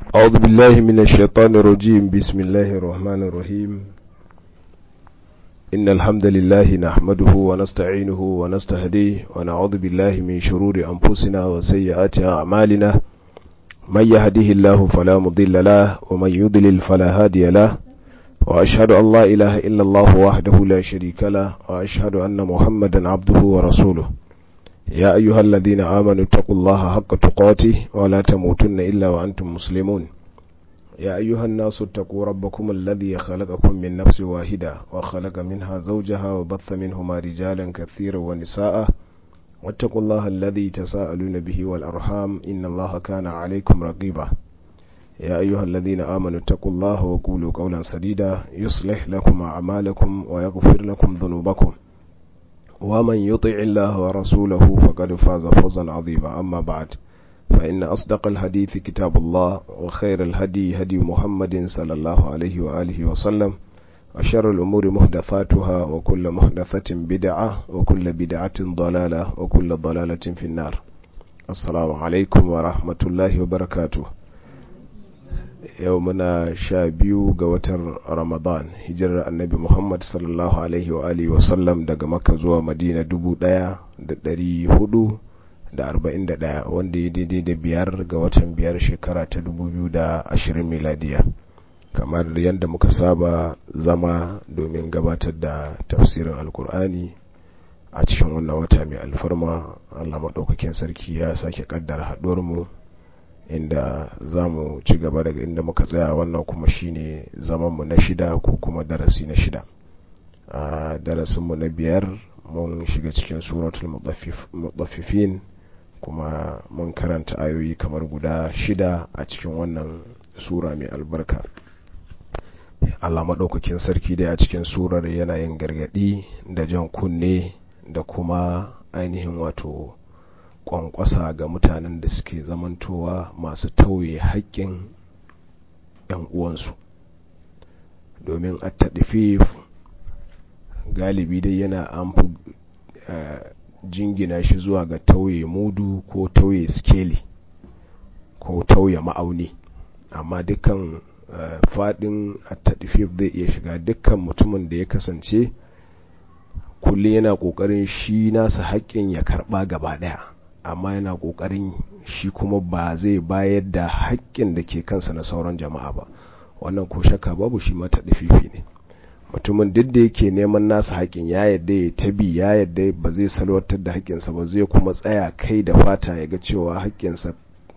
أعوذ بالله من الشيطان الرجيم بسم الله الرحمن الرحيم إن الحمد لله نحمده ونستعينه ونستهديه ونعوذ بالله من شرور أنفسنا وسيئات أعمالنا من يهده الله فلا مضل له ومن يضلل فلا هادي له وأشهد أن لا إله إلا الله وحده لا شريك له وأشهد أن محمدا عبده ورسوله يا أيها الذين آمنوا اتقوا الله حق تقاته ولا تموتن إلا وأنتم مسلمون يا أيها الناس اتقوا ربكم الذي خلقكم من نفس واحدة وخلق منها زوجها وبث منهما رجالا كثيرا ونساء واتقوا الله الذي تساءلون به والأرحام إن الله كان عليكم رقيبا يا أيها الذين آمنوا اتقوا الله وقولوا قولا سديدا يصلح لكم أعمالكم ويغفر لكم ذنوبكم ومن يطع الله ورسوله فقد فاز فوزا عظيما أما بعد فإن أصدق الحديث كتاب الله وخير الهدي هدي محمد صلى الله عليه وآله وسلم وشر الأمور محدثاتها وكل محدثة بدعة وكل بدعة ضلالة وكل ضلالة في النار السلام عليكم ورحمة الله وبركاته yau muna sha biyu ga watan ramadan hijirar annabi muhammad sallallahu alaihi wa alihi wasallam daga makka zuwa madina dubu daya da dari hudu da arba'in da daya wanda ya daidai da biyar ga watan biyar shekara ta dubu biyu da ashirin miladiya kamar yadda muka saba zama domin gabatar da tafsirin alkur'ani a cikin wannan wata mai alfarma allah maɗaukakin sarki ya sake ƙaddara haɗuwarmu inda za mu ci gaba daga inda muka tsaya wannan kuma shine zamanmu na shida ko kuma darasi na shida a darasinmu na biyar mun shiga cikin suratul mutaffifin kuma mun karanta ayoyi kamar guda shida a cikin wannan sura mai albarka Allah maɗaukakin sarki dai a cikin surar yana yin gargaɗi da jan kunne da kuma ainihin wato kwankwasa ga mutanen da suke zamantowa masu tauye haƙƙin ‘yan uwansu domin a taɗifif galibi dai yana an fi jingina shi zuwa ga tauye mudu ko tauye skeli ko tauye ma'auni amma dukkan faɗin a taɗifif zai iya shiga dukkan mutumin da ya kasance kullum yana ƙoƙarin shi nasa haƙƙin ya karɓa gaba ɗaya amma yana kokarin shi kuma ba zai bayar da haƙƙin da ke kansa na sauran jama'a ba wannan ko shakka babu shi mata dafifi ne mutumin duk da yake neman nasa haƙƙin ya yadda ya tabi ya yadda ba zai salwatar da haƙƙinsa ba zai kuma tsaya kai da fata ya ga cewa haƙƙinsa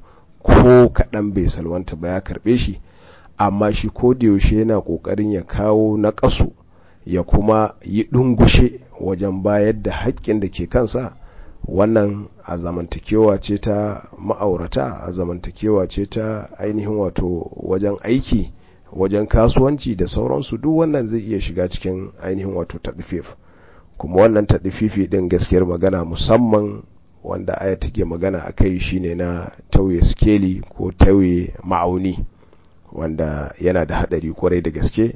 ko kaɗan bai salwanta ba ya karɓe shi amma shi ko da yaushe yana ƙoƙarin ya kawo na ƙasu ya kuma yi ɗungushe wajen bayar da haƙƙin da ke kansa wannan a zamantakewa ce ta ma'aurata a zamantakewa ce ta ainihin wato wajen aiki wajen kasuwanci da sauransu duk wannan zai iya shiga cikin ainihin wato taɗifif kuma wannan taɗififi ɗin gaskiyar magana musamman wanda aya take magana a kai shine na tauye skeli ko tauye ma'auni wanda yana da haɗari kwarai da gaske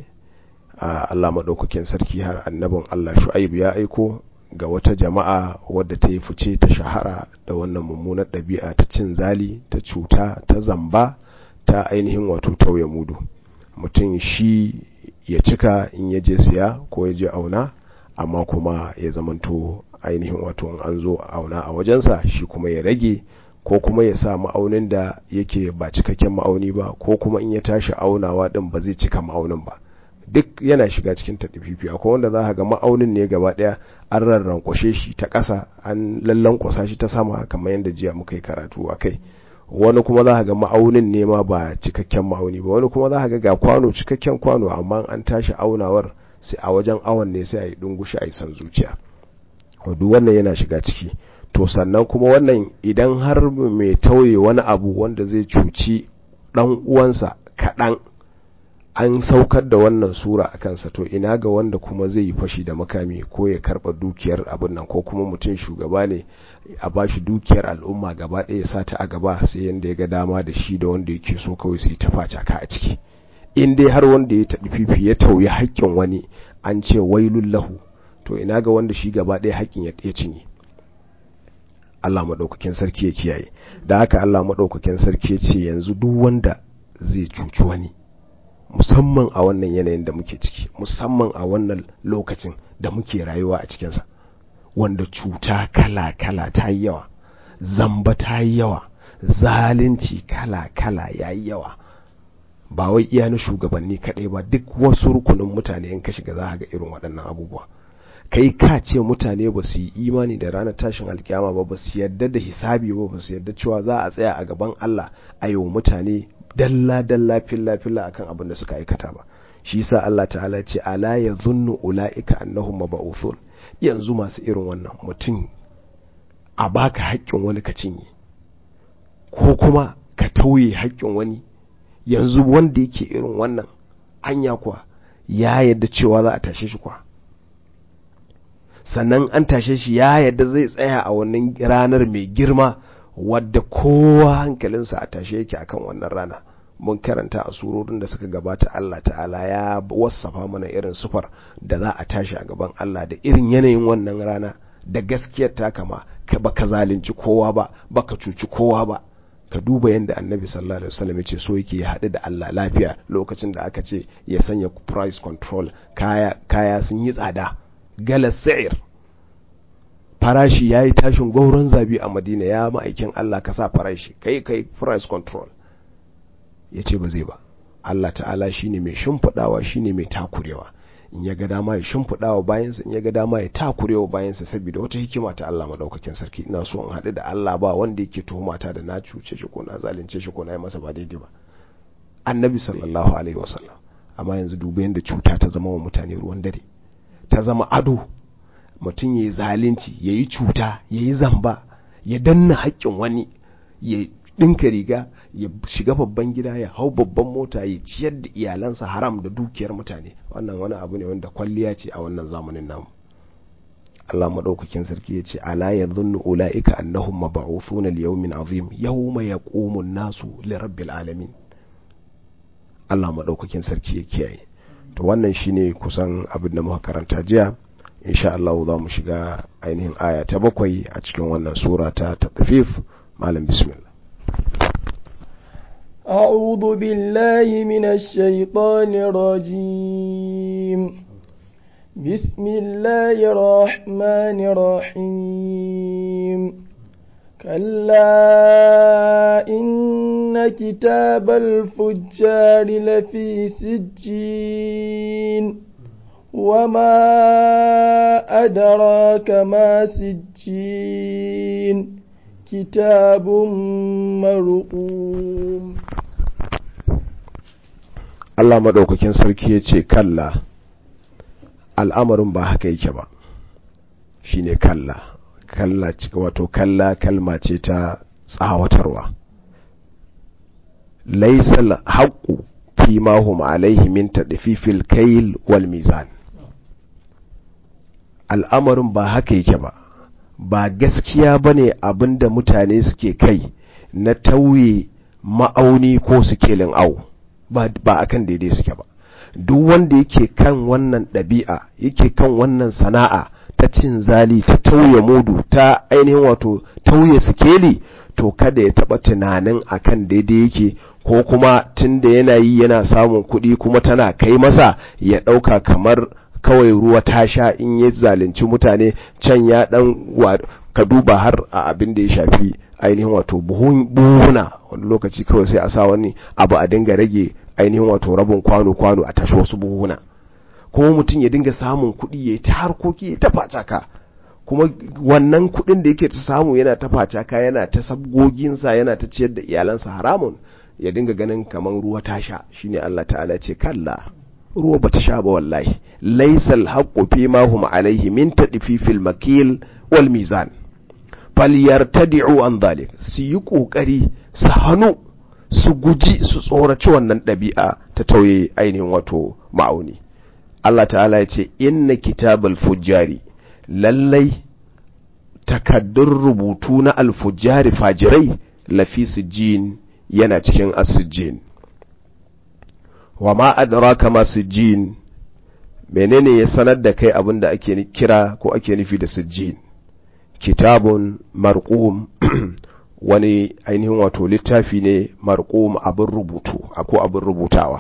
a Allah maɗaukakin sarki har annabin Allah shu'aib ya aiko ga wata jama'a wadda ta yi fice ta shahara da wannan mummunar ɗabi'a ta cin zali ta cuta ta zamba ta ainihin wato tauye mudu mutum shi ya cika in ya je siya ko ya je auna amma kuma ya zamanto ainihin wato an zo auna a wajensa shi kuma ya rage ko kuma ya sa ma'aunin da yake ba cikakken ma'auni ba ko kuma in ya tashi aunawa din ba zai cika ma'aunin ba duk yana shiga cikin taɗififi akwai wanda za ga ma'aunin ne gaba ɗaya an rarrankwashe shi ta ƙasa an lallankwasa shi ta sama kamar yadda jiya muka yi karatu a kai wani kuma za ga ma'aunin ne ma ba cikakken ma'auni ba wani kuma za ga ga kwano cikakken kwano amma an tashi aunawar sai a wajen awon ne sai a yi dungushi a yi san zuciya duk wannan yana shiga ciki to sannan kuma wannan idan har mai tauye wani abu wanda zai cuci ɗan uwansa kaɗan an saukar da wannan sura a kansa to ina ga wanda kuma zai yi fashi da makami ko ya karba dukiyar abin nan ko kuma mutum shugaba ne a bashi dukiyar al'umma gaba ɗaya sa ta a gaba sai yanda ya ga dama da shi da wanda yake so kawai sai ta faca ka a ciki in dai har wanda ya taɓi fifi ya tauye haƙƙin wani an ce wailul lahu to ina ga wanda shi gaba ɗaya haƙƙin ya cinye Allah maɗaukakin sarki ya kiyaye da haka Allah maɗaukakin sarki ya ce yanzu duk wanda zai cuci wani musamman a wannan yanayin da muke ciki musamman a wannan lokacin da muke rayuwa a cikinsa wanda cuta kala-kala ta yi yawa zamba ta yi yawa zalunci kala-kala ya yi yawa ba wai iya na shugabanni kaɗai ba duk wasu rukunin mutane in ka shiga za ga irin waɗannan abubuwa kai ka ce mutane ba su yi imani da ranar tashin alkiyama ba ba su yadda da hisabi ba ba su yadda cewa za a tsaya a gaban Allah a yi wa mutane dalla dalla filla filla akan abin da suka aikata ba shi yasa Allah ta'ala ce ala yadhunnu ulaika annahum mab'uthun yanzu masu irin wannan mutum a baka haƙƙin wani ka cinye ko kuma ka tauye haƙƙin wani yanzu wanda yake irin wannan anya kuwa ya yadda cewa za a tashe shi kuwa sannan an tashe shi ya yadda zai tsaya a wannan ranar mai girma wadda kowa hankalinsa a tashe yake akan wannan rana mun karanta a surorin da suka gabata Allah ta'ala ya wasafa mana irin sufar da za a tashi a gaban Allah da irin yanayin wannan rana da gaskiyar ta kama ka baka zalunci kowa ba baka cuci kowa ba ka duba yadda annabi sallallahu alaihi wasallam yace so yake ya haɗu da Allah lafiya lokacin da aka ce ya sanya price control kaya kaya sun yi tsada galas sa'ir farashi yayi tashin gauron zabi a Madina ya ma'aikin Allah ka sa farashi kai kai price control yace ba zai ba Allah ta'ala shine mai shimfidawa shine mai takurewa in ya ga dama ya shimfiɗawa bayansa in ya ga dama ya takurewa bayansa saboda wata hikima ta Allah madaukakin sarki ina so in haɗu da Allah ba wanda yake tuhumata da na cuce shi ko na zalunce shi ko na yi masa ba daidai ba annabi sallallahu alaihi wasallam amma yanzu duba yadda cuta ta zama wa mutane ruwan dare ta zama ado mutum ya yi zalunci ya yi cuta ya yi zamba ya danna haƙƙin wani ya ɗinka riga ya shiga babban gida ya hau babban mota ya ciyar da iyalansa haram da dukiyar mutane wannan wani abu ne wanda kwalliya ce a wannan zamanin namu Allah madaukakin sarki ya ce ala yadhunnu ulaika annahum mab'uthuna li yawmin azim yawma yaqumu an-nasu li rabbil alamin Allah madaukakin sarki ya kiyaye to wannan shine kusan abin da muka karanta jiya insha Allah za mu shiga ainihin aya ta bakwai a cikin wannan sura ta tatfif malam bismillah أعوذ بالله من الشيطان الرجيم بسم الله الرحمن الرحيم كلا إن كتاب الفجار لفي سجين وما أدراك ما سجين كتاب مرقوم Allah maɗaukakin sarki ya ce kalla al'amarin ba haka yake ba shi ne kalla kalla wato kalla kalma ce ta tsawatarwa laisal haƙu fi mahum alaihi min taɗififil kail wal mizan al'amarin ba haka yake ba ba gaskiya ba ne abinda mutane suke kai na tauye ma'auni ko sikelin au ba a kan daidai suke ba duk wanda yake kan wannan ɗabi'a yake kan wannan sana'a ta cin zali ta tauye mudu ta ainihin wato tauye sikeli to kada ya taɓa tunanin akan daidai yake ko kuma tun da yana yi yana samun kuɗi kuma tana kai masa ya ɗauka kamar kawai ruwa ta sha in ya zalunci mutane can ya ɗan ka duba har a abin da ya shafi ainihin wato buhuna wani lokaci kawai sai a sa wani abu a dinga rage ainihin wato rabin kwano-kwano a tashi wasu buhuna kuma mutum ya dinga samun kuɗi ya yi ta harkoki ya ta facaka kuma wannan kuɗin da yake ta samu yana ta facaka yana ta sabgoginsa yana ta ciyar da iyalansa haramun ya dinga ganin kamar ruwa ta sha shine Allah ta'ala ce kalla ruwa bata sha ba wallahi laysal haqqu fi ma hum alayhi min tadfifil makil wal mizan falyartadi'u an dhalik su yi kokari su hanu su guji su tsoraci wannan ɗabi'a ta tauye ainihin wato ma'auni Allah ta'ala ya ce inna kitabal fujjari lallai takaddun rubutu na alfujjari fajirai lafi sijin yana cikin asijin wa ma adraka ma sijin menene ya sanar da kai abin da ake kira ko ake nufi da sijin kitabun marqum wani ainihin wato littafi ne marqum abin rubutu ko abin rubutawa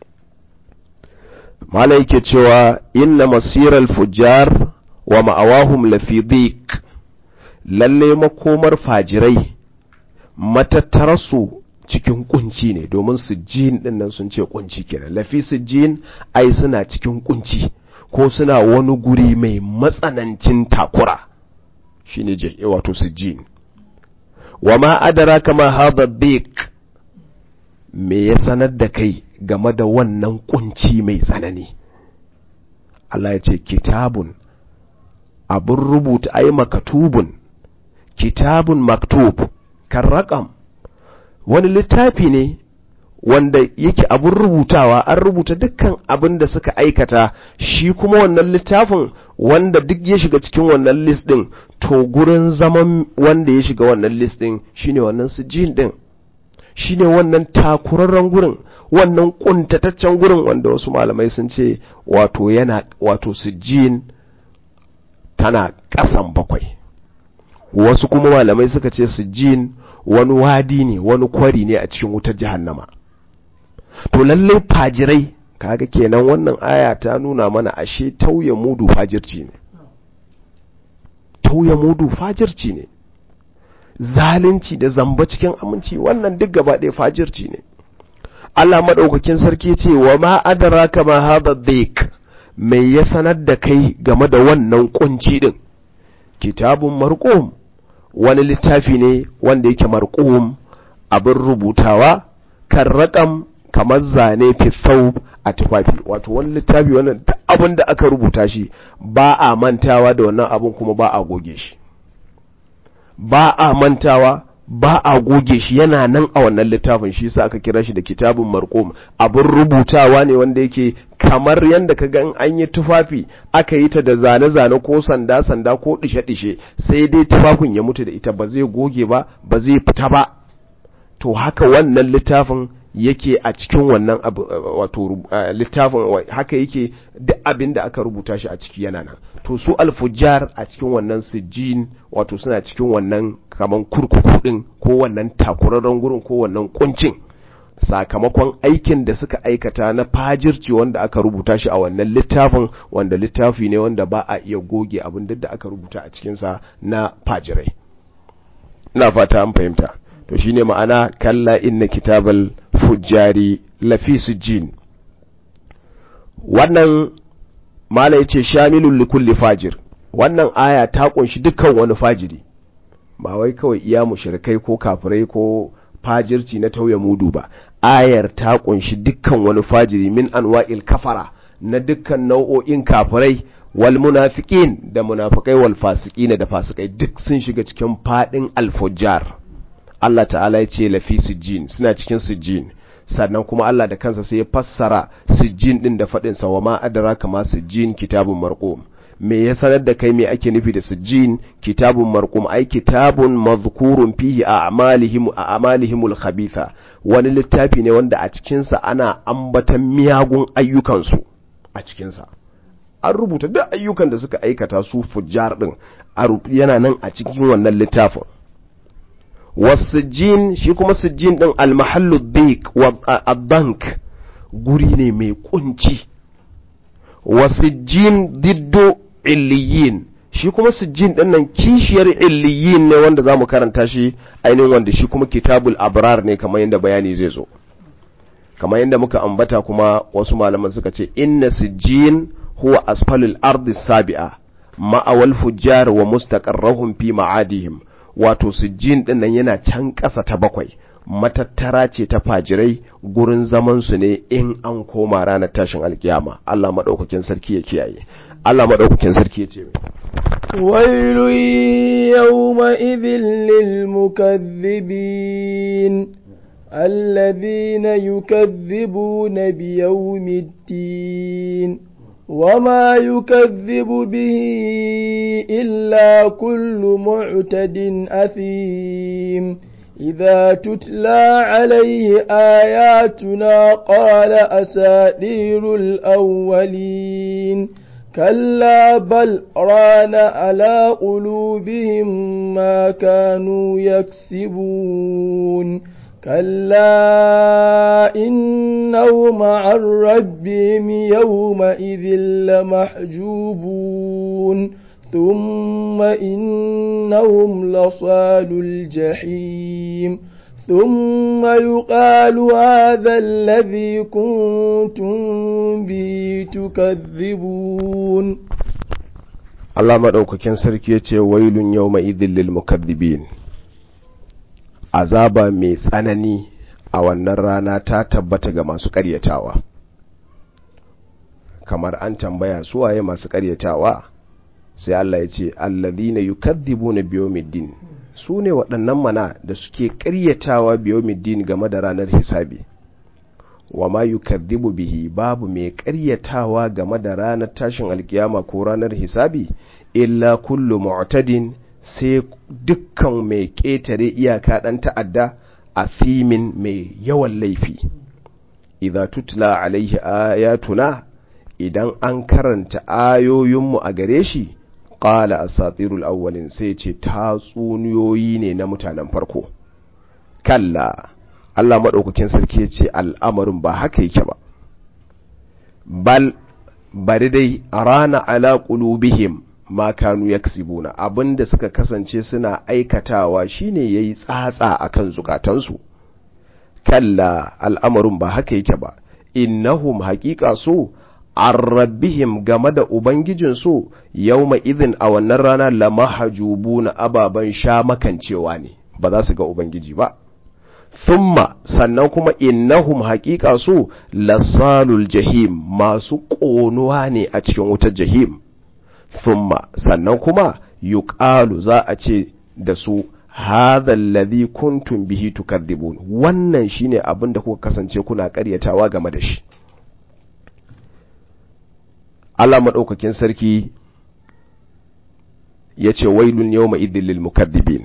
mala yake cewa inna masiral fujjar wa ma'awahum lafi dhiq lalle makomar fajirai matattararsu cikin kunci ne domin sujjin din nan sun ce kunci kenan lafi sujjin ai suna cikin kunci ko suna wani guri mai matsanancin takura shine je wato sujjin wa ma adara kama hadha dhiq me ya sanar da kai game da wannan kunci mai tsanani Allah ya ce kitabun abun rubuta ai makatubun kitabun maktub kan raƙam wani littafi ne wanda yake abun rubutawa an rubuta dukkan abin da suka aikata shi kuma wannan littafin wanda duk ya shiga cikin wannan list din to gurin zaman wanda ya shiga wannan list din shine wannan sujin din shine wannan takurarren gurin wannan kuntataccen gurin wanda wasu malamai sun ce wato yana wato sujin tana ƙasan bakwai wasu kuma malamai suka ce sujin wani wadi ne wani kwari ne a cikin wutar jahannama to lallai fajirai kaga kenan wannan aya ta nuna mana ashe tauye mudu fajirci ne tauye mudu fajirci ne zalunci da zamba cikin aminci wannan duk gaba ɗaya fajirci ne Allah maɗaukakin sarki ce wa ma adraka ma hadha dhik mai ya sanar da kai game da wannan kunci din kitabun marqum wani littafi ne wanda yake marqum abin rubutawa kan raƙam kamar zane fi a tufafi wato wani littafi wannan duk abin da aka rubuta shi ba a mantawa da wannan abin kuma ba a goge shi ba a mantawa ba a goge shi yana nan a wannan littafin shi sa aka kira shi da kitabun marqum abin rubutawa ne wanda yake kamar yadda ka gan an yi tufafi aka yi ta da zane-zane ko sanda-sanda ko dishe-dishe sai dai tufafin ya mutu da ita ba zai goge ba ba zai fita ba to haka wannan littafin yake a cikin wannan wato littafin haka yake duk abin da aka rubuta shi a ciki yana nan to su alfujar a cikin wannan sijin wato suna cikin wannan kaman kurkuku din ko wannan takurarren gurin ko wannan kuncin sakamakon aikin da suka aikata na fajirci wanda aka rubuta shi a wannan littafin wanda littafi ne wanda ba a iya goge abin da aka rubuta a cikinsa na fajirai ina fata an fahimta to shine ma'ana kalla inna kitabal fujjari lafi sijjin wannan mala yace shamilul likulli fajir wannan aya ta kunshi dukkan wani fajiri ba wai kawai iya mushrikai ko kafirai ko fajirci na tauye mudu ba ayar ta kunshi dukkan wani fajiri min anwa'il kafara na dukkan nau'o'in kafirai wal munafiqin da munafikai wal fasiqin da fasikai duk sun shiga cikin fadin al-fujjar Allah ta'ala ya ce lafi sijjin suna cikin sijjin sannan kuma Allah da kansa sai ya fassara sijjin din da faɗin sa wa ma adraka ma sijjin kitabun marqum me ya sanar da kai me ake nufi da sijjin kitabun marqum ai kitabun mazkurun fihi a amalihim a amalihimul khabitha wani littafi ne wanda a cikin sa ana ambatan miyagun ayyukan su a cikin sa an rubuta duk ayyukan da suka aikata su fujjar din yana nan a cikin wannan littafin wasijin shi kuma sijin din almahallu dik wa bank guri ne mai kunci wasijin diddo illiyin shi kuma sijin din nan kishiyar illiyin ne wanda zamu karanta shi ainihin wanda shi kuma kitabul abrar ne kamar yadda bayani zai zo kamar yadda muka ambata kuma wasu malaman suka ce inna sijin huwa asfalul ardi sabi'a ma'awal fujjar wa mustaqarrahum fi ma'adihim wato sujjin din nan yana can ƙasa ta bakwai matattara ce ta fajirai gurin zaman su ne in an koma ranar tashin alkiyama Allah madaukakin sarki ya kiyaye Allah madaukakin sarki ya ce wailu yawma idhil lil mukaththibin الذين يكذبون بيوم الدين وما يكذب به إلا كل معتد أثيم إذا تتلى عليه آياتنا قال أساطير الأولين كلا بل ران على قلوبهم ما كانوا يكسبون كلا إنهم عن ربهم يومئذ لمحجوبون ثم إنهم لصال الجحيم ثم يقال هذا الذي كنتم به تكذبون Allah maɗaukakin sarki ya ce wailun yau ma'idin lil mukaddibin azaba mai tsanani a wannan rana ta tabbata ga masu ƙaryatawa kamar an tambaya su waye masu ƙaryatawa sai Allah ya ce allazina yukadzibuna biyawmiddin su ne waɗannan mana da suke ƙaryatawa biyawmiddin game da ranar hisabi wa ma yukadzibu bihi babu mai ƙaryatawa game da ranar tashin alkiyama ko ranar hisabi illa kullu mu'tadin sai dukkan mai ƙetare iyaka ɗan ta'adda a fimin mai yawan laifi idza tutla alaihi ayatuna idan an karanta ayoyinmu a gare shi qala asatirul awwalin sai ce tatsuniyoyi ne na mutanen farko kalla Allah maɗaukakin sarki ya ce al'amarin ba haka yake ba bal bari dai a rana ala ƙulubihim ma kanu yaksibuna abinda suka kasance suna aikatawa shine yayi tsatsa akan zukatansu kalla al'amarin ba haka yake ba innahum haƙiƙa so an rabbihim game da ubangijinsu yawma idin a wannan rana lamahajubuna ababen sha makancewa ne ba za su ga ubangiji ba thumma sannan kuma innahum haƙiƙa su lasalul jahim masu ƙonuwa ne a cikin wutar jahim thumma sannan kuma yuqalu za a ce da su hadha alladhi kuntum bihi tukadhibun wannan shine abin da kuka kasance kuna ƙaryatawa game da shi Allah madaukakin sarki yace wailun yawma idhil lil mukaththibin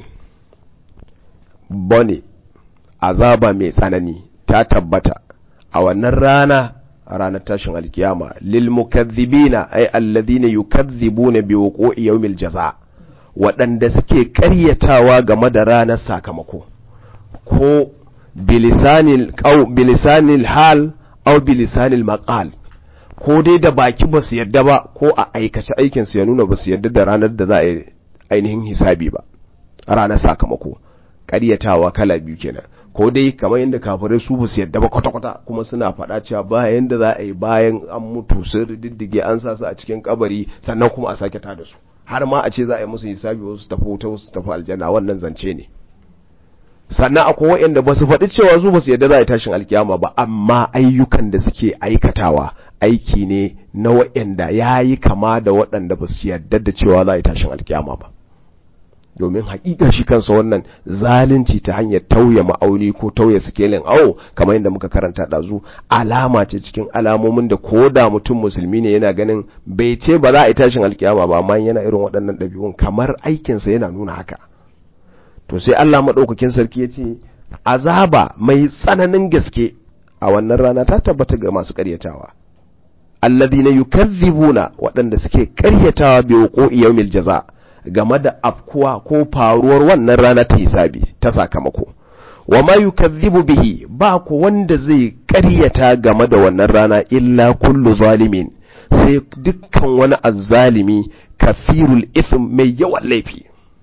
bone azaba mai tsanani ta tabbata a wannan rana ranar tashin alkiyama lil mukaththibina ay alladhina yukaththibuna bi wuqu'i yawmil jaza waɗanda suke ƙaryatawa game da ranar sakamako ko bilisanil qaw bilisanil hal aw bilisanil maqal ko dai da baki ba su yadda ba ko a aikace aikin su ya nuna ba su yadda da ranar da za a yi ainihin hisabi ba ranar sakamako ƙaryatawa kala biyu kenan ko dai kamar yadda kafirai su basu yadda ba kwata-kwata kuma suna faɗa cewa bayan da za a yi bayan an mutu sun diddige an sa su a cikin kabari sannan kuma a sake tada su har ma a ce za a yi musu hisabi wasu tafi wuta wasu tafi aljanna wannan zance ne sannan akwai waɗanda ba su faɗi cewa su ba su yadda za a yi tashin alkiyama ba amma ayyukan da suke aikatawa aiki ne na waɗanda ya yi kama da waɗanda ba su yadda da cewa za a yi tashin alkiyama ba domin haƙiƙa shi kansa wannan zalunci ta hanyar tauye ma'auni ko tauye sikelin awo kamar yadda muka karanta ɗazu alama ce cikin alamomin da ko da mutum musulmi ne yana ganin bai ce ba za a yi tashin alkiyama ba amma yana irin waɗannan ɗabi'un kamar aikinsa yana nuna haka to sai Allah maɗaukakin sarki ya ce azaba mai tsananin gaske a wannan rana ta tabbata ga masu ƙaryatawa alladhina yukazzibuna waɗanda suke ƙaryatawa bi wuqu'i yawmil jaza' game da afkuwa ko faruwar wannan rana ta hisabi ta sakamako wa ma yukazzibu bihi ba ku wanda zai ƙaryata game da wannan rana illa kullu zalimin sai dukkan wani azzalimi kafirul ithm mai yawan laifi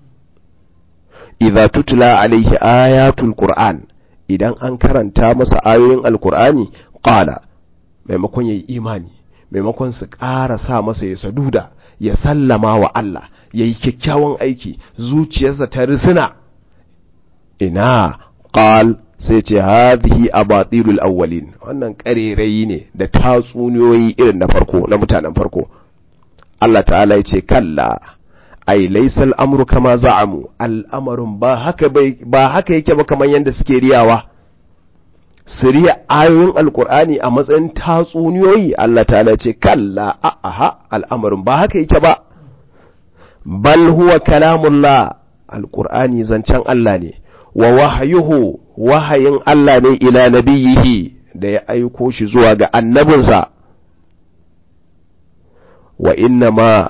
idza tutla alaihi ayatul qur'an idan an karanta masa ayoyin alqur'ani qala maimakon yayi imani maimakon su ƙara sa masa ya saduda ya sallama wa Allah ya yi kyakkyawan aiki zuciyarsa ta risina ina qal sai ce hadhihi abatilul awwalin wannan ƙarerayi ne da tatsuniyoyi irin na farko na mutanen farko Allah ta'ala ya ce kalla ai laysa al'amru kama za'amu al'amarin ba haka ba haka yake ba kamar yanda suke riyawa siriya ayoyin alkur'ani a matsayin tatsuniyoyi Allah ta'ala ce kalla a'aha al'amarin ba haka yake ba bal huwa kalamullah alkur'ani zancen Allah ne wa wahyuhu wahayin Allah ne ila nabiyihi da ya aiko shi zuwa ga annabinsa wa inna ma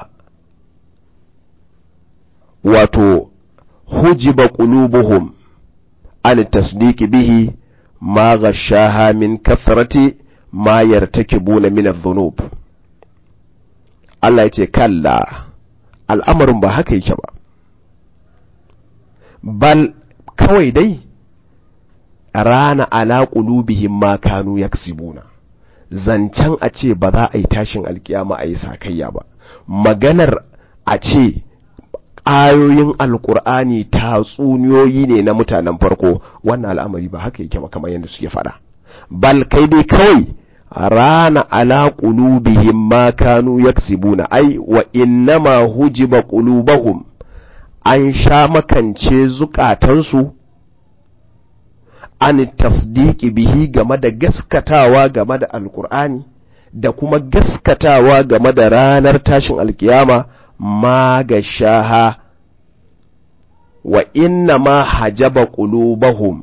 wato hujiba qulubuhum an tasdiqi bihi ma ghashaha min kathrati ma yartakibuna min adh-dhunub Allah yace kalla al'amarin ba haka yake ba bal kawai dai rana ala qulubihim ma kanu yaksibuna zancen a ce ba za a yi tashin alkiyama a yi sakayya ba maganar a ce ayoyin alkur'ani tatsuniyoyi ne na mutanen farko wannan al'amari ba haka yake ba kamar yadda suke faɗa bal kai dai kawai rana ala qulubihim ma kanu yaksibuna ai wa innama hujiba qulubahum an sha makance zukatansu an tasdiki bihi game da gaskatawa game da alkur'ani da kuma gaskatawa game da ranar tashin alkiyama ma ga shaha wa inna ma hajaba qulubahum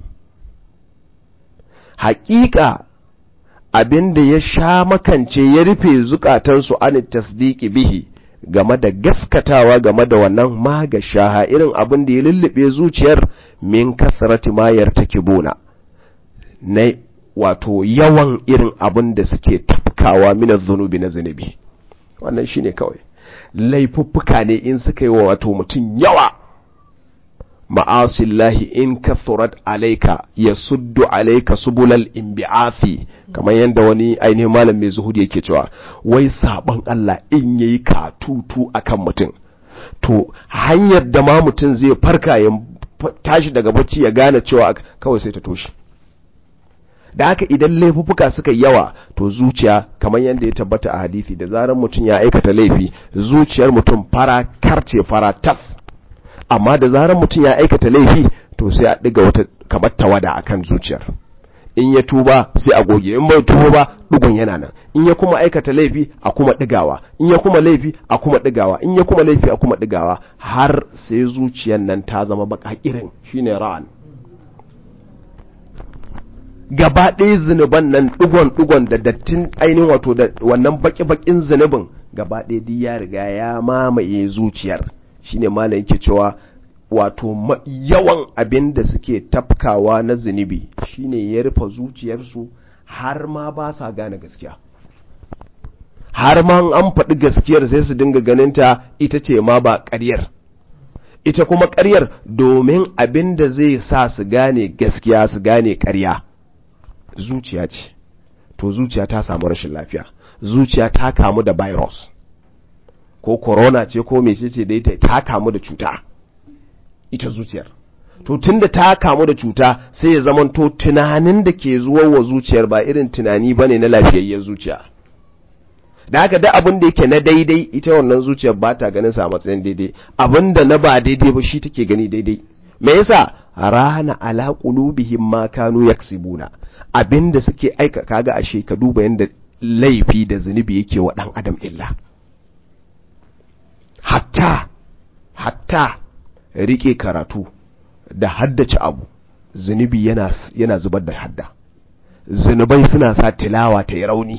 haƙiƙa abin da ya sha makance ya rufe zukatansu an tasdiki bihi game da gaskatawa game da wannan ma ga shaha irin abin da ya lullube zuciyar min kasrati ma yartakibuna na wato yawan irin abin da suke tafkawa mina zunubi na zunubi wannan shine kawai laifuffuka ne in suka yi wa wato mutum yawa ma'asillahi in kathurat alaika ya suddu alaika subulal imbi'afi kamar yadda wani ainihin malam mai zuhudi yake cewa wai sabon Allah in yayi katutu akan mutum to hanyar da ma mutum zai farka ya tashi daga bacci ya gane cewa kawai sai ta toshe da haka idan laifuffuka suka yawa to zuciya kamar yadda ya tabbata a hadisi da zarar mutum ya aikata laifi zuciyar mutum fara karce fara tas amma da zarar mutum ya aikata laifi to sai a ɗiga wata kamar tawada akan zuciyar in ya tuba sai a goge in bai tuba ba dugun yana nan in ya kuma aikata laifi a kuma digawa in ya kuma laifi a kuma digawa in ya kuma laifi a kuma digawa har sai zuciyar nan ta zama baka irin shine ra'an gaba ɗaya zunuban nan digon digon da dattin ainihin wato da wannan baki bakin zunubin gaba ɗaya duk ya riga ya mamaye zuciyar shine malam yake cewa wato yawan abin da suke tafkawa na zunubi shine ya rufe zuciyarsu har ma ba sa gane gaskiya har ma an faɗi gaskiyar sai su dinga ganinta ita ce ma ba ƙaryar ita kuma ƙaryar domin abin da zai sa su gane gaskiya su gane ƙarya zuciya ce to zuciya ta samu rashin lafiya zuciya ta kamu da virus ko corona ce ko mecece da ita ta kamu da cuta ita zuciyar to tunda ta kamu da cuta sai ya zamanto tunanin da ke zuwa wa zuciyar ba irin tunani bane na lafiyayyar zuciya da haka da abin da yake na daidai ita wannan zuciyar ba ta ganin sa matsayin daidai abin da na ba daidai ba shi take gani daidai me yasa rana ala qulubihim ma kanu yaksibuna abin da suke aika kaga ashe ka duba yanda laifi da zunubi yake wa dan adam illa hatta hatta rike karatu da haddace abu zunubi yana, yana zubar da hadda zunubai suna sa tilawa ta yi rauni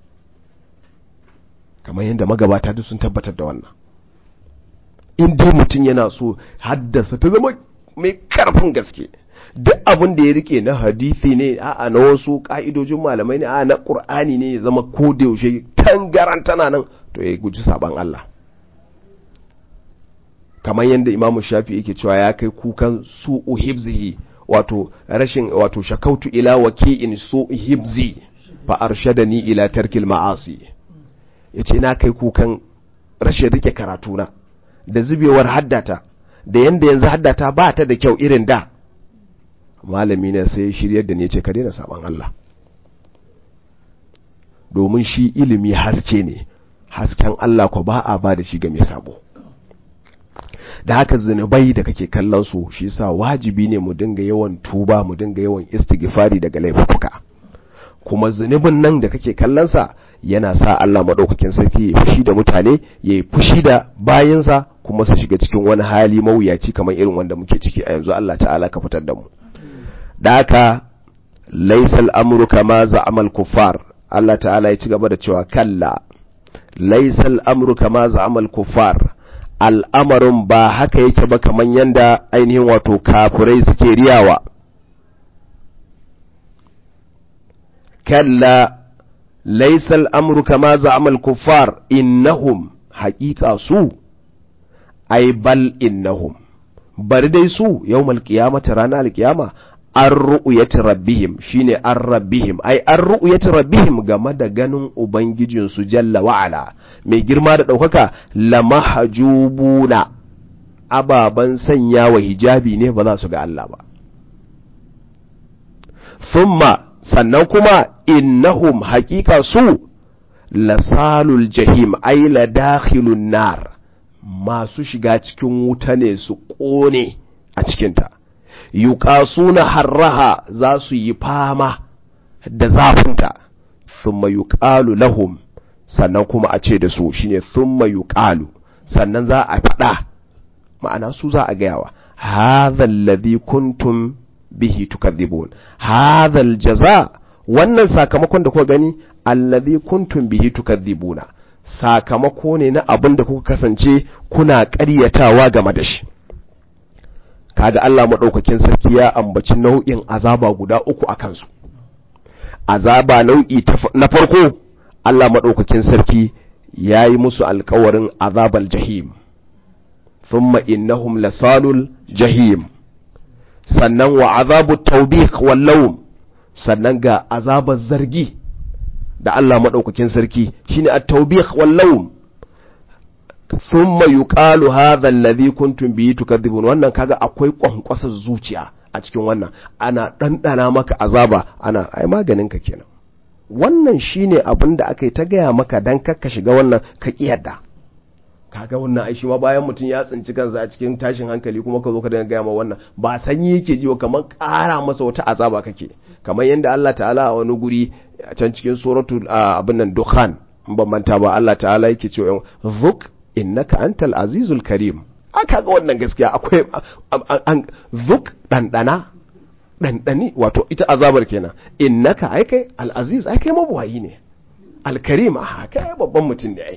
kamar yadda magabata duk sun tabbatar da wannan in dai mutum yana so haddasa ta zama mai karfin gaske duk abin da ya rike na hadisi ne a'a na wasu ka'idojin malamai ne a'a na qur'ani ne ya zama ko da yaushe tangaran tana nan to ya guji saban Allah kamar yadda imamu shafi yake cewa ya kai kukan su'u hibzihi wato rashin wato shakautu ila waki'in su'u hibzi fa arshadani ila tarkil ma'asi yace na kai kukan rashin rike karatuna da zubewar haddata da yanda yanzu haddata ba ta da kyau irin da malami ne sai shiryar da ne ce ka daina saban Allah domin shi ilimi haske ne hasken Allah ko ba a ba da shi ga mai sabo da haka zunubai da kake kallon su shi yasa wajibi ne mu dinga yawan tuba mu dinga yawan istighfari daga laifuka kuma zunubin nan da kake kallon sa yana sa Allah madaukakin sarki ya fushi da mutane ya fushi da bayinsa kuma su shiga cikin wani hali mawuyaci kamar irin wanda muke ciki a yanzu Allah ta'ala ka fitar da mu da haka laysal amru kama za'amal kuffar Allah ta'ala ya ci gaba da cewa kalla laysa al-amru kama za'ama al-kuffar al'amarin ba haka yake ba kaman yanda ainihin wato kafirai suke riyawa kalla laysa al-amru kama za'ama al-kuffar innahum haqiqa su ay bal innahum bari dai su yawmal qiyamati ranar alkiyama an ru'uyati rabbihim shine an rabbihim ai an ru'uyati rabbihim game da ganin ubangijin su jalla wa'ala mai girma da ɗaukaka lamahjubuna ababan sanya wa hijabi ne ba za su ga Allah ba thumma sannan kuma innahum haƙiƙa su lasalul jahim ai la dakhilun nar masu shiga cikin wuta ne su ƙone a cikinta yuƙasuna harraha za su yi fama da zafinta thumma yuqalu lahum sannan kuma a ce da su shine thumma yuqalu sannan za a faɗa ma'ana su za a gayawa hadha alladhi kuntum bihi tukadhibun hadha aljaza wannan sakamakon da kuka gani alladhi kuntum bihi tukadhibuna sakamako ne na abin da kuka kasance kuna ƙaryatawa game da shi kaga Allah maɗaukakin sarki ya ambaci nau'in azaba guda uku a kansu azaba nau'i na farko Allah maɗaukakin sarki ya yi musu alkawarin azabal jahim thumma innahum lasalul jahim sannan wa azabu tawbih wallawm sannan ga azabar zargi da Allah maɗaukakin sarki shine at-tawbih wallawm thumma yuqalu hadha alladhi kuntum bihi tukadhibun wannan kaga akwai kwankwasar zuciya a cikin wannan ana dandana maka azaba ana ai maganin ka kenan wannan shine abin da aka yi ta gaya maka dan kakka shiga wannan ka kiyarda kaga wannan ai shi ma bayan mutum ya tsinci kansa a cikin tashin hankali kuma ka zo ka dinga gaya ma wannan ba sanyi yake ji kamar ƙara masa wata azaba kake kamar yadda Allah ta'ala a wani guri a can cikin suratul abin nan dukhan ban manta ba Allah ta'ala yake cewa zuk innaka antal azizul karim aka ga wannan gaskiya akwai an zuk dandana dandani wato ita azabar kenan innaka ai kai al aziz ai kai mabuwayi ne al karim a kai babban mutum ne ai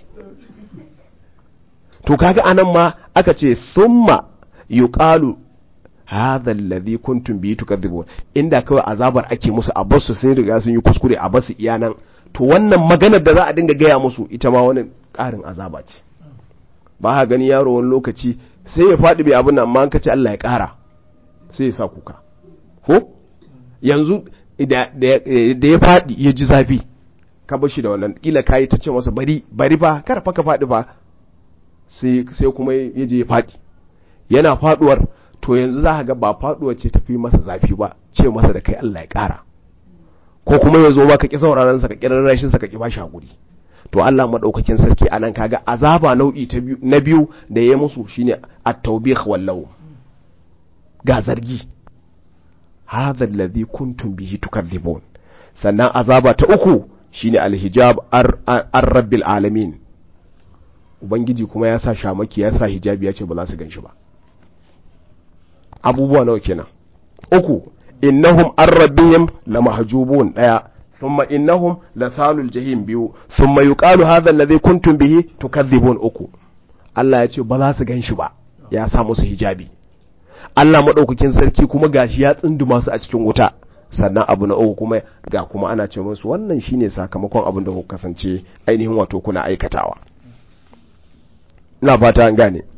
to kaga anan ma aka ce thumma yuqalu hadha alladhi kuntum bihi tukadhibun inda kawai azabar ake musu a basu sun riga sun yi kuskure a basu iyanan to wannan maganar da za a dinga gaya musu ita ma wani ƙarin azaba ce ba ha gani yaro wani lokaci sai ya faɗi bai abin nan amma an kace Allah ya ƙara sai ya sa kuka ko yanzu da ya faɗi ya ji zafi ka bar shi da wannan kila kayi ta ce masa bari bari fa kar fa ka faɗi fa sai sai kuma ya je ya faɗi yana faɗuwar to yanzu za ka ga ba faɗuwar ce tafi masa zafi ba ce masa da kai Allah ya ƙara ko kuma ya zo ba ka ƙi sauraron sa ka ƙi rarrashin sa ka ƙi bashi hakuri to Allah madaukakin sarki anan kaga azaba nau'i ta biyu na biyu da ya musu shine at-tawbih wallahu ga zargi hadha alladhi kuntum bihi tukadhibun sannan azaba ta uku shine al-hijab ar-rabbil alamin ubangiji kuma ya sa shamaki ya sa hijabi ya ce ba za su ganshi ba abubuwa nawa kenan uku innahum an rabbihim lamahjubun daya ثم إنهم لسال الجحيم بيو ثم يقال هذا الذي كنتم به تكذبون uku Allah ya ce ba za su gan shi ba ya sa musu hijabi Allah maɗaukakin sarki kuma gashi ya tsunduma su a cikin wuta sannan abu na uku kuma ga kuma ana ce musu wannan shine sakamakon abin da kuka kasance ainihin wato kuna aikatawa ina fata an gane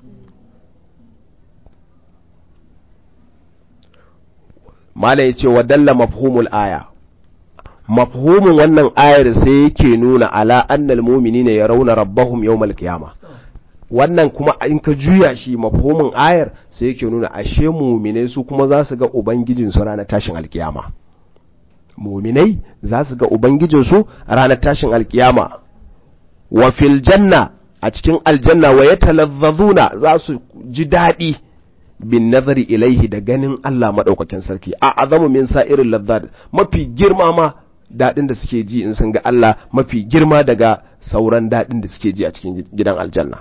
mala ya ce wa dalla mafhumul aya mafhumin wannan ayar sai yake nuna ala annal mu'minina yarawna rabbahum yawmal qiyama wannan kuma in ka juya shi mafhumin ayar sai yake nuna ashe mu'minai su kuma za su ga ubangijin su ranar tashin alkiyama mu'minai za su ga ubangijin su ranar tashin alkiyama wa fil janna a cikin aljanna wa yatalazzazuna za su ji daɗi bin nazari ilaihi da ganin Allah maɗaukakin sarki a azamu min sa'irin lazzat mafi girma ma daɗin da suke ji in sun ga Allah mafi girma daga sauran daɗin da suke ji a cikin gidan aljanna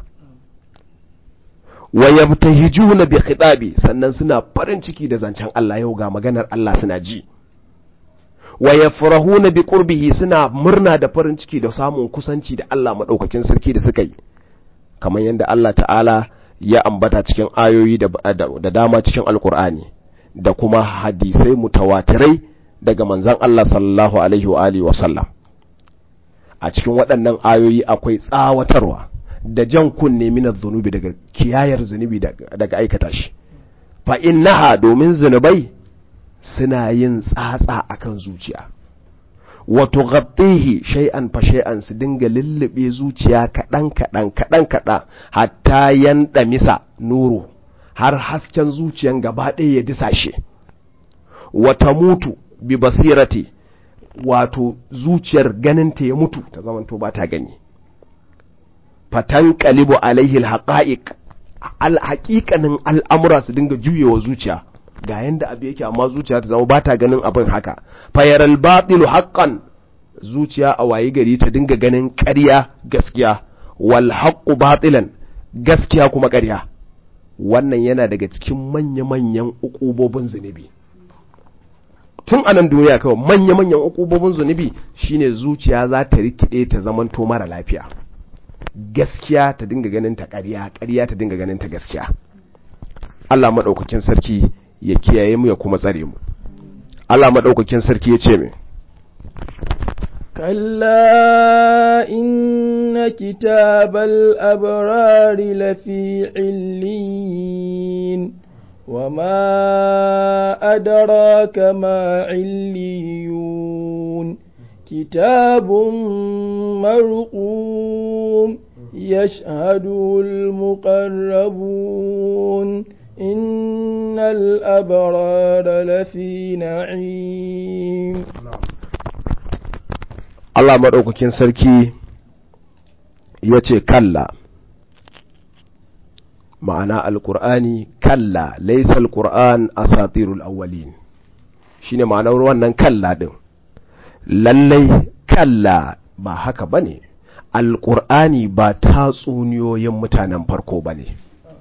wa yabtahijuna bi khitabi sannan suna farin ciki da zancen Allah yau ga maganar Allah suna ji wa yafrahuna bi qurbihi suna murna da farin ciki da samun kusanci da Allah madaukakin sarki da suka yi kamar yadda Allah ta'ala ya ambata cikin ayoyi da, da dama cikin alkur'ani da kuma hadisai mutawatirai daga manzon Allah sallallahu alaihi wa alihi wa sallam a cikin waɗannan ayoyi akwai tsawatarwa da jan kunne minar zunubi daga kiyayar zunubi daga aikata shi fa innaha domin zunubai suna yin tsatsa akan zuciya wato ghattihi shay'an fa shay'an su dinga lullube zuciya kaɗan kaɗan kaɗan kaɗan hatta yanɗa misa nuru har hasken zuciyan gaba ɗaya ya disashe wata mutu bi basirati wato zuciyar ganinta ya mutu ta zamanto ba ta gani fatan kalibu alaihi alhaqa'iq alhaqiqanin al'amura su dinga juyewa zuciya ga yanda abu yake amma zuciya ta zama ba ta ganin abin haka fayaral batilu haqqan zuciya a wayi gari ta dinga ganin ƙarya gaskiya wal haqqu batilan gaskiya kuma ƙarya wannan yana daga cikin manya-manyan ukubobin zunubi tun anan duniya kawai manya-manyan ukubobin zunubi shine zuciya za ta rikide ta zamanto mara lafiya gaskiya ta dinga ganin ta ƙarya ƙarya ta dinga ganin ta gaskiya Allah maɗaukakin sarki ya kiyaye mu ya kuma tsare mu Allah maɗaukakin sarki ya ce mai كلا إن كتاب الأبرار لفي عليين وما أدراك ما عليون كتاب مرقوم يشهده المقربون إن الأبرار لفي نعيم Allah maɗaukakin sarki ya ce kalla ma'ana alƙur'ani kalla laisa alƙur'an a satirul awwalin shi ne ma'anar wannan kalla ɗin lallai kalla ba haka ba ne alƙur'ani ba tatsuniyoyin mutanen farko ba ne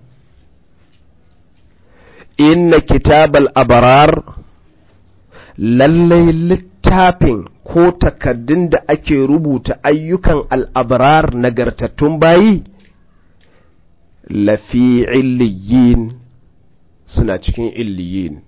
inna kitabal abarar lallai littafin ko takaddun da ake rubuta ayyukan al'abrar nagartattun bayi lafi illiyin suna cikin illiyin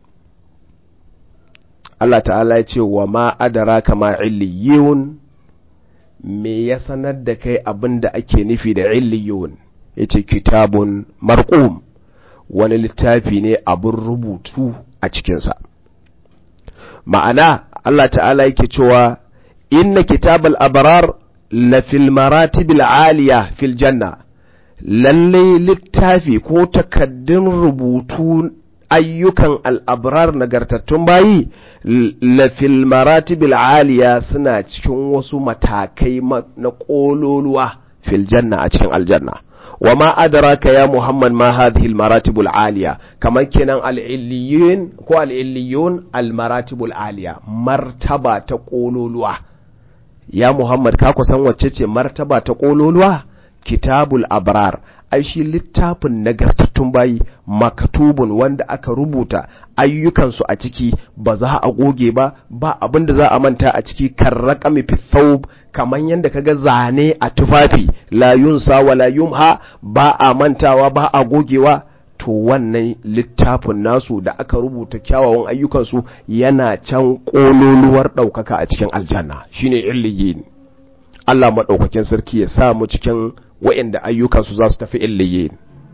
Allah ta'ala ya ce wa ma adara kama illiyun me ya sanar da kai abin da ake nufi da illiyun ya ce kitabun marqum wani littafi ne abin rubutu a cikinsa ma'ana Allah ta'ala yake cewa inna kitabal abrar la fil maratibil aliya fil janna lalle littafi ko takaddun rubutu ayyukan al'abrar nagartattun bayi la fil maratibil aliya suna cikin wasu matakai na ƙololuwa fil janna a cikin aljanna wa ma adraka ya muhammad ma hadhihi al maratibul aliya kamar kenan al illiyun ko al illiyun al maratibul aliya martaba ta kololuwa ya muhammad ka kusan wacce ce martaba ta kololuwa kitabul abrar ai shi littafin nagartattun bayi makatubun wanda aka rubuta ayyukansu a ciki ba za a goge ba ba abin da za a manta a ciki kan raƙami fithawb kamar yadda kaga zane a tufafi la yunsa wa la yumha ba a mantawa ba a gogewa to wannan littafin nasu da aka rubuta kyawawan ayyukansu yana can ƙololuwar ɗaukaka a cikin aljanna shine illiyin Allah maɗaukakin sarki ya sa mu cikin wa'inda ayyukansu za su tafi illiyin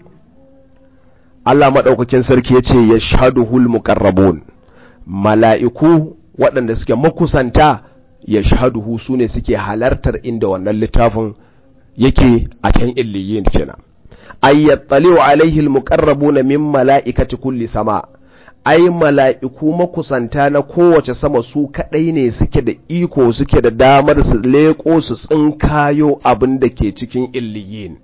Allah maɗaukakin sarki ya ce ya shaduhul muƙarrabun mala'iku waɗanda suke makusanta ya shaduhu su ne suke halartar inda wannan littafin yake a can illiyin kenan ayyattaliwa alaihi almuqarrabuna min mala'ikati kulli sama ai mala'iku makusanta na kowace sama su kadai ne suke da iko suke da damar su leko su tsinkayo abin da ke cikin illiyin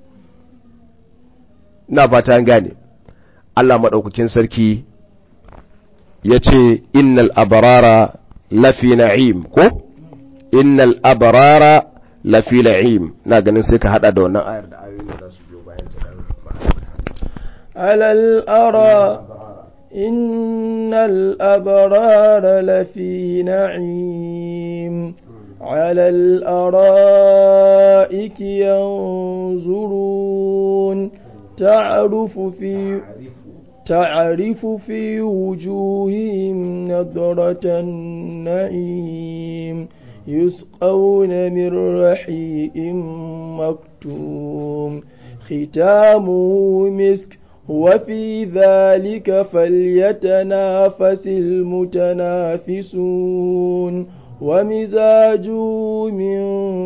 na fata an gane Allah maɗaukakin sarki ya ce innal abarara lafi na'im ko innal abarara lafi na'im na ganin sai ka hada da wannan ayar da ayoyin da za su biyo bayan ta على الأرى إن الأبرار لفي نعيم على الأرائك ينظرون تعرف في تعرف في وجوههم نضرة النعيم يسقون من رحيق مكتوم ختامه مسك وفي ذلك فليتنافس المتنافسون ومزاجه من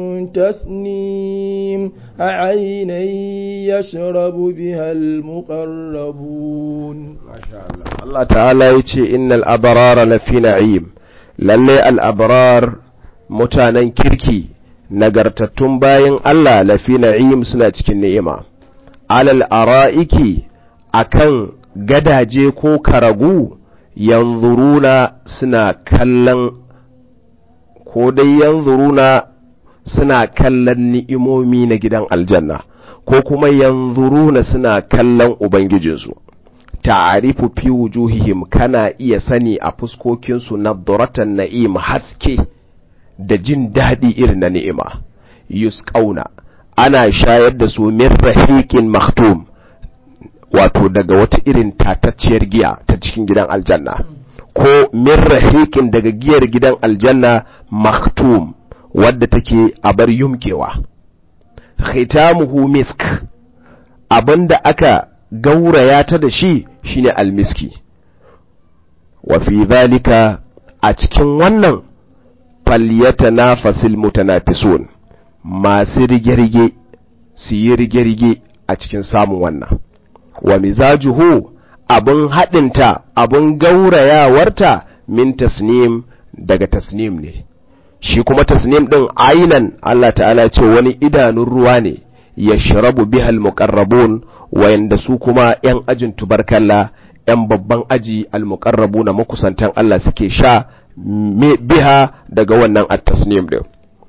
تسنيم عينا يشرب بها المقربون Allah ta'ala ya ce innal abarara lafi na'im lalle al'abrar mutanen kirki nagartattun bayan Allah lafi na'im suna cikin ni'ima alal ara'iki akan gadaje ko karagu yanzuruna suna kallon ko dai yanzuruna suna kallon ni'imomi na gidan aljanna ko kuma yanzuruna suna kallon ubangijinsu ta'arifu fi wujuhihim kana iya sani a fuskokinsu nadratan na'im haske da jin daɗi irin na ni'ima yusqauna ana shayar da su min rahiqin maktum wato daga wata irin tatacciyar giya ta cikin gidan aljanna ko min rahiqin daga giyar gidan aljanna maktum wadda take a bar yumkewa khitamuhu misk abinda aka gauraya ta da shi shine almiski wa fi zalika a cikin wannan falyatanafasil mutanafisun masu rige-rige su yi rige-rige a cikin samun wannan wa mizajuhu abin haɗinta abin gaurayawarta min tasnim daga tasnim ne shi kuma tasnim ɗin ainan Allah ta'ala ce wani idanun ruwa ne ya shirabu bihal muqarrabun wayanda su kuma ‘yan ajin tubarkalla ‘yan babban aji almuqarrabu na makusantan Allah suke sha biha daga wannan at-tasnim din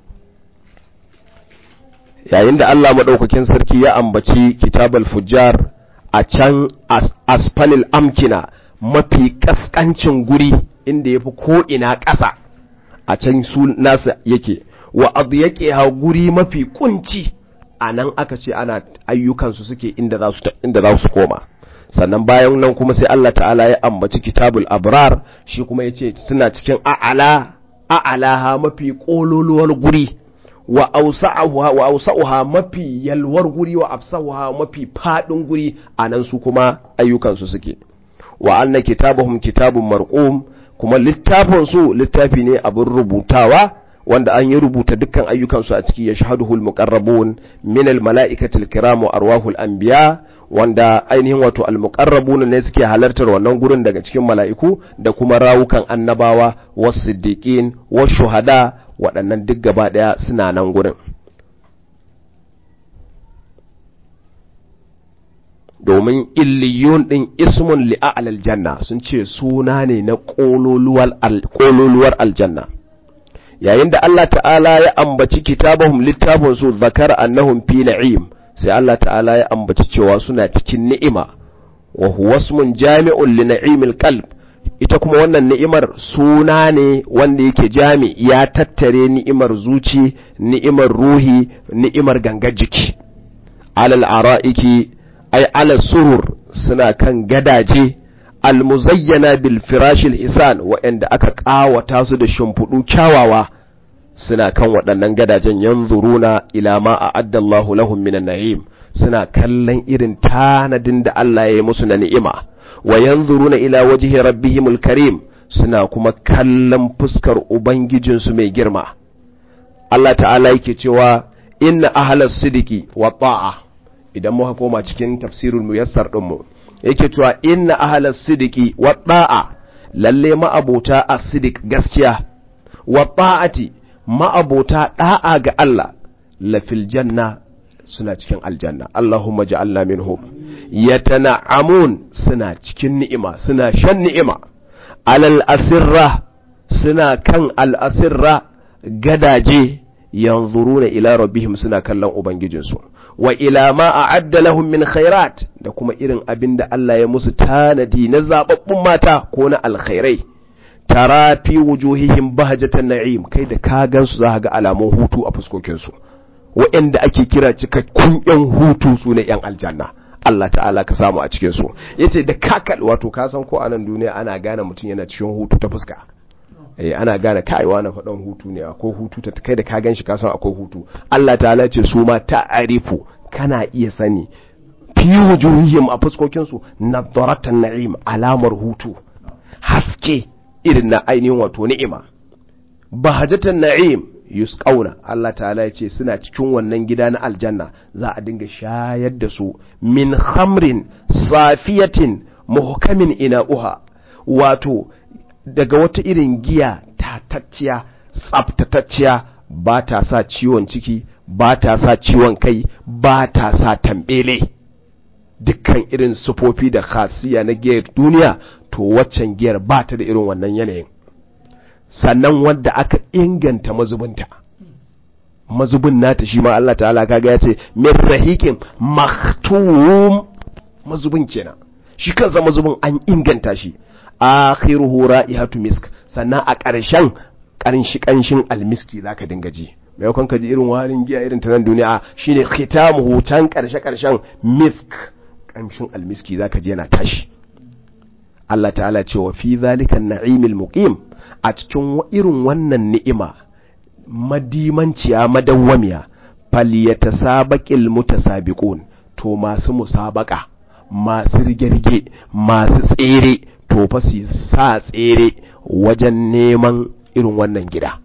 yayin da Allah maɗaukakin sarki ya ambaci kitabal fujjar a can asfalil amkina mafi kaskancin guri inda ya fi ko'ina ƙasa a can su nasa yake wa abu yake ha guri mafi kunci a nan aka ce ana ayyukansu suke inda za su koma sannan bayan nan kuma sai Allah ta'ala ya ambaci kitabul abrar shi kuma ya ce suna cikin a'ala a'alaha mafi ƙololuwar guri wa ausa'uha wa ausa'uha mafi yalwar guri wa afsahuha mafi fadin guri anan su kuma ayyukansu suke wa anna kitabuhum kitabun marqum kuma littafin su littafi ne abin rubutawa wanda an yi rubuta dukkan ayyukansu a ciki yashhaduhul muqarrabun min al mala'ikatil kiram wa arwahul anbiya wanda ainihin wato al muqarrabun ne suke halartar wannan gurin daga cikin mala'iku da kuma rawukan annabawa was siddiqin was shuhada waɗannan duk gaba ɗaya suna nan gurin domin illiyun ɗin ismun li'a'al janna sun ce suna ne na ƙololuwar aljanna yayin da Allah ta'ala ya ambaci kitabahum littafin su zakar annahum fi na'im sai Allah ta'ala ya ambaci cewa suna cikin ni'ima wa huwa ismun jami'un li na'imil qalb ita kuma wannan ni'imar suna ne wanda yake jami ya tattare ni'imar zuci ni'imar ruhi ni'imar gangar jiki alal ara'iki ay alal surur suna kan gadaje almuzayyana bil firashil hisan waɗanda aka ƙawata su da shimfiɗu kyawawa suna kan waɗannan gadajen yanzuruna ila ma a'adda Allahu lahum minan na'im suna kallon irin tanadin da Allah ya yi musu na ni'ima wa yanzuruna ila wajhi rabbihimul karim suna kuma kallon fuskar ubangijinsu mai girma Allah ta'ala yake cewa inna ahlas sidiki wa ta'a idan muka koma cikin tafsirul muyassar din mu yake cewa inna ahlas sidiki wa ta'a lalle ma'abota as-sidik gaskiya wa ta'ati ma'abota da'a ga Allah lafil janna suna cikin aljanna Allahumma ja'alna minhum yatana'amun suna cikin ni'ima suna shan ni'ima alal asirra suna kan al asirra gadaje yanzuruna ila rabbihim suna kallon ubangijinsu wa ila ma a'adda lahum min khairat da kuma irin abin da Allah ya musu tanadi na zababbun mata ko na alkhairai tara fi wujuhihim bahjatan na'im kai da ka gansu za ga alamun hutu a fuskokin su waɗanda ake kira cikakkun yan hutu su ne yan aljanna Allah ta'ala ka samu a cikin su yace da kakal wato ka san ko a nan duniya ana gane mutum yana cikin hutu ta fuska eh ana gane kaiwa na faɗan hutu ne ko hutu ta kai da ka ganshi ka san akwai hutu Allah ta'ala ce su ma ta'arifu kana iya sani fi wujuhihim a fuskokin su nadaratan na'im alamar hutu haske irin na ainihin wato ni'ima bahajatan na'im yusqauna Allah ta'ala ya ce suna cikin wannan gida na aljanna za a dinga shayar da su min khamrin safiyatin muhkamin ina'uha wato daga wata irin giya tatacciya tsaftatacciya ba ta sa ciwon ciki ba ta sa ciwon kai ba ta sa tambele dukkan irin sufofi da khasiya na giyar duniya to waccan giyar ba ta da irin wannan yanayin sannan wadda aka inganta mazubinta mazubin nata shi ma Allah ta'ala kaga ya ce min rahikin maktum mazubin kenan shi kansa mazubin an inganta shi akhiruhu ra'ihatu misk sannan a ƙarshen ƙarshen ƙanshin almiski zaka dinga ji maimakon ka ji irin warin giya irin ta nan duniya shine khitamuhu can ƙarshe ƙarshen misk ƙanshin almiski zaka ji yana tashi Allah ta'ala ce wa fi zalika na'imil muqim a cikin irin wannan ni'ima madimanciya madawwamiya falyatasabaqil mutasabiqun to masu musabaka masu rige-rige masu tsere to fa su sa tsere wajen neman irin wannan gida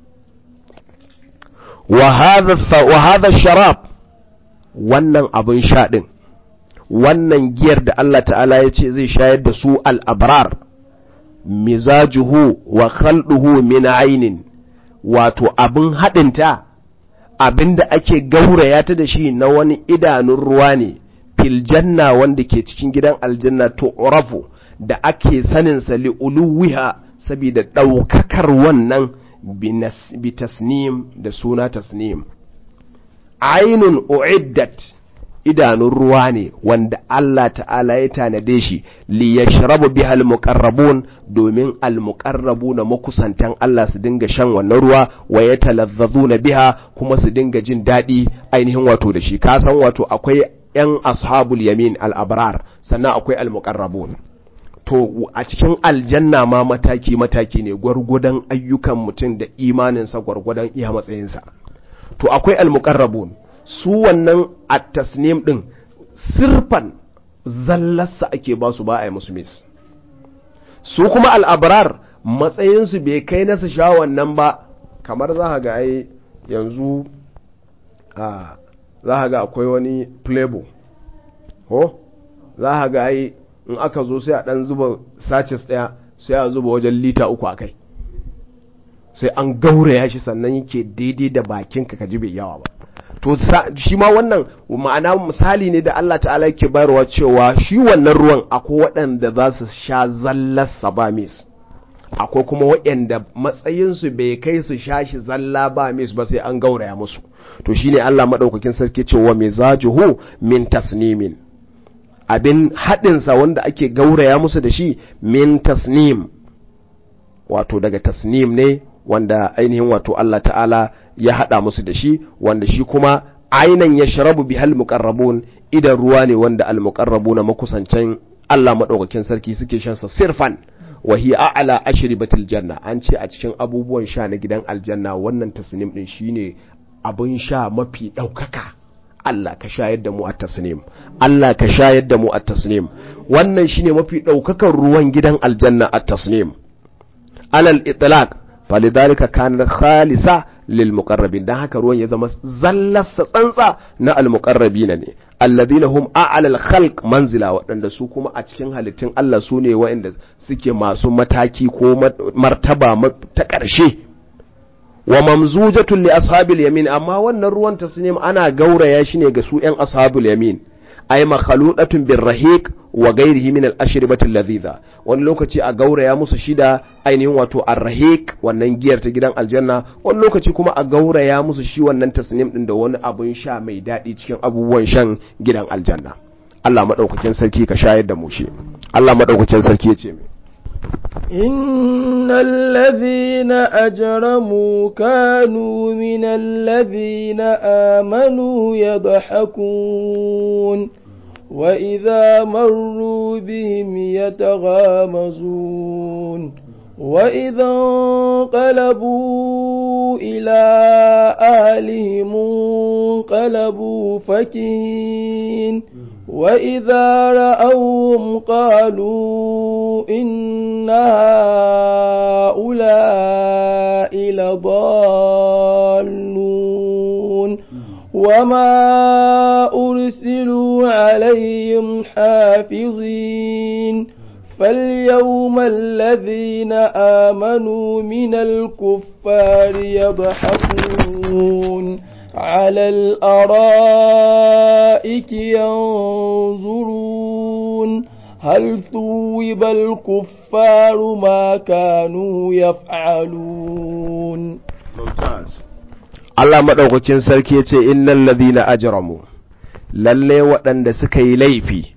wa hadha sharab wannan abin sha din wannan giyar da Allah ta'ala ya ce zai shayar da su al'abrar mizajuhu wa khalduhu min ainin wato abin haɗinta abin da ake gauraya ta da shi na wani idanun ruwa ne filjanna wanda ke cikin gidan aljanna to urafu da ake saninsa li'uluwiha saboda ɗaukakar wannan bi tasnim da suna tasnim ainun uiddat idanun ruwa ne wanda Allah ta'ala ya tanade shi li yashrabu biha al-muqarrabun domin al-muqarrabuna makusantan Allah su dinga shan wannan ruwa wa yatalazzazuna biha kuma su dinga jin daɗi ainihin wato da shi ka san wato akwai yan ashabul yamin al-abrar sannan akwai al-muqarrabun to a cikin aljanna ma mataki mataki ne gwargwadon ayyukan mutum da imaninsa gwargwadon iya matsayinsa to akwai al-muqarrabun su wannan at-tasnim din sirfan zallarsa ake ba su ba a yi musu mis su kuma al'abrar matsayinsu bai kai na su sha wannan ba kamar za ga ai yanzu a za ga akwai wani playbo ko za ga ai in aka zo sai a dan zuba sachets daya sai a zuba wajen lita uku a kai sai an gauraya shi sannan yake daidai da bakinka ka ji bai yawa ba to shi ma wannan ma'ana misali ne da Allah ta'ala yake bayarwa cewa shi wannan ruwan akwai waɗanda za su sha zallar ba mis akwai kuma waɗanda matsayinsu bai kai su sha shi zalla ba mis ba sai an gauraya musu to shine Allah madaukakin sarki cewa mizajuhu min tasnimin abin haɗinsa wanda ake gauraya musu da shi min tasnim wato daga tasnim ne wanda ainihin wato Allah ta'ala ya haɗa musu da shi wanda shi kuma ainan ya sharabu bi hal muqarrabun idan ruwa ne wanda al muqarrabuna makusancin Allah madaukakin sarki suke shan sa sirfan wa hiya a'la ashribatil janna an ce a cikin abubuwan sha na gidan aljanna wannan tasnim din shine abin sha mafi daukaka Allah ka shayar da mu a tasnim Allah ka shayar da mu a tasnim wannan shine mafi daukakan ruwan gidan aljanna a tasnim alal itlaq falidhalika kana khalisa lil muqarrabin dan haka ruwan ya zama zallarsa tsantsa na al muqarrabina ne alladhina hum a'la al khalq manzila waɗanda su kuma a cikin halittun Allah su ne waɗanda suke masu mataki ko martaba ta ƙarshe wa mamzujatun li ashabil yamin amma wannan ruwan tasnim ana gauraya shi ne ga su ƴan ashabul yamin ay makhludatun bir rahiq wa gairihi min al-ashribati ladhiza wani lokaci a gauraya musu shida ainihin wato arrahiq wannan giyar ta gidan aljanna wani lokaci kuma a gauraya musu shi wannan tasnim din da wani abun sha mai daɗi cikin abubuwan shan gidan aljanna Allah madaukakin sarki ka shayar da mu shi Allah madaukakin sarki ya ce mai إن الذين أجرموا كانوا من الذين آمنوا يضحكون وإذا مروا بهم يتغامزون وإذا انقلبوا إلى أهلهم انقلبوا فكين وإذا رأوهم قالوا إن هؤلاء لضالون وما أرسلوا عليهم حافظين فاليوم الذين آمنوا من الكفار يضحكون على الأرائك ينظرون هل ثوب الكفار ما كانوا يفعلون ممتاز Allah maɗaukakin sarki ya ce innal ladhina ajramu lalle waɗanda suka yi laifi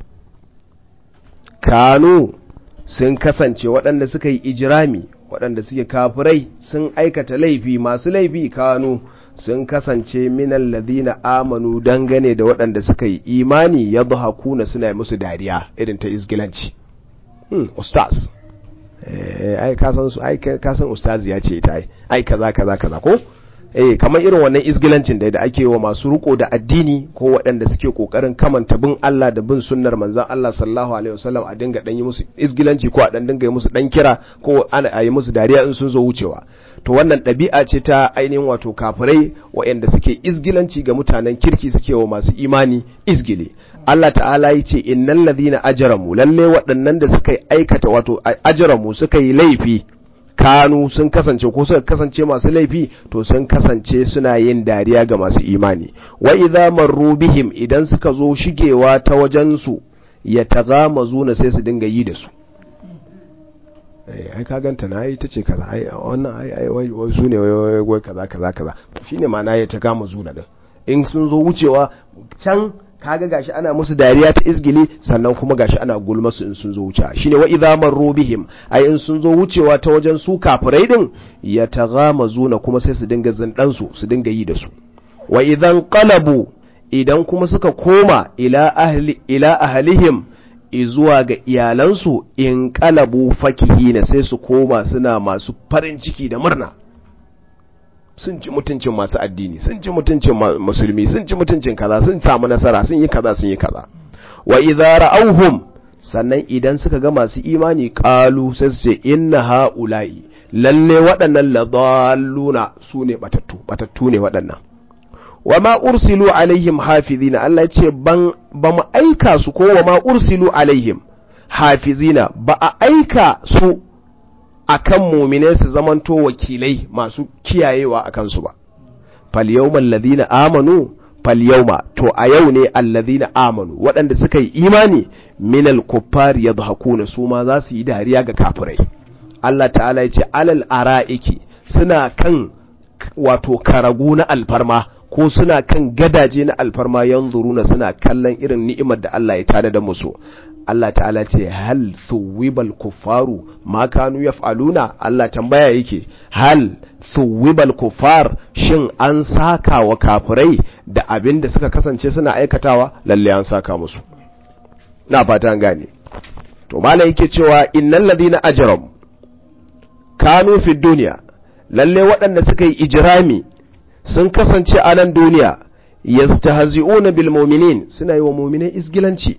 kanu sun kasance waɗanda suka yi ijirami waɗanda suke kafirai sun aikata laifi masu laifi kanu sun kasance minal ladhina amanu dangane da waɗanda suka yi imani ya hakuna suna yi musu dariya irin ta izgilanci hmm, ustaz ai kasan su ai kasan ustaz ya ce ta ai kaza kaza kaza ko eh kamar irin wannan izgilancin da ake wa masu riko da addini ko waɗanda suke kokarin kamanta bin Allah da bin sunnar manzon Allah sallallahu alaihi wasallam a dinga dan yi musu izgilanci ko a dan dinga yi musu dan kira ko ana yi musu dariya in sun zo wucewa to wannan ɗabi'a ce ta ainihin wato kafirai waɗanda suke izgilanci ga mutanen kirki suke wa masu imani izgile Allah ta'ala ya ce innal ladhina ajramu lalle waɗannan da suka aikata wato ajramu suka yi laifi kanu sun kasance ko suka kasance masu laifi to sun kasance suna yin dariya ga masu imani wa idza marru bihim idan suka zo shigewa ta wajen su ya tagamazuna sai su dinga yi da su ai ka ganta na yi tace kaza ai wannan ai ai wai su ne wai kaza kaza kaza shine ma'ana ya tagamazuna din in sun zo wucewa can kaga gashi ana musu dariya ta izgili sannan kuma gashi ana gulma su in sun zo wuce shine wa idza marru bihim ai in sun zo wucewa ta wajen su kafirai din ya taghamazuna kuma sai su dinga zindan su su dinga yi da su wa idan qalabu idan kuma suka koma ila ahli ila ahlihim zuwa ga iyalansu in qalabu fakihina sai su koma suna masu farin ciki da murna sun ci mutuncin masu addini sun ci mutuncin musulmi sun ci mutuncin kaza sun samu nasara sun yi kaza sun yi kaza wa idza ra'awhum sannan idan suka ga masu imani qalu sai su ce inna haula'i lalle waɗannan ladalluna su ne batattu batattu ne waɗannan wa ma ursilu alaihim hafizina Allah ya ce ban ba mu aika su ko wa ma ursilu alaihim hafizina ba a aika su akan mumine su zamanto wakilai masu kiyayewa a kansu ba falyawmal ladina amanu falyawma to a yau ne alladhina amanu waɗanda suka yi imani minal kuffari yadhakuna su ma za su yi dariya ga kafirai Allah ta'ala ya ce alal ara'iki suna kan wato karagu na alfarma ko suna kan gadaje na alfarma yanzuruna suna kallon irin ni'imar da Allah ya tada da musu Allah ta'ala ce hal thuwibal kuffaru ma kanu yaf'aluna Allah tambaya yake hal thuwibal kuffar shin an saka wa kafirai da abin da suka kasance suna aikatawa lalle an saka musu na fata an gane to malai yake cewa innal ladina ajram kanu fi dunya lalle waɗanda suka yi ijrami sun kasance a nan duniya yastahzi'una bil mu'minin suna yi wa mu'minai isgilanci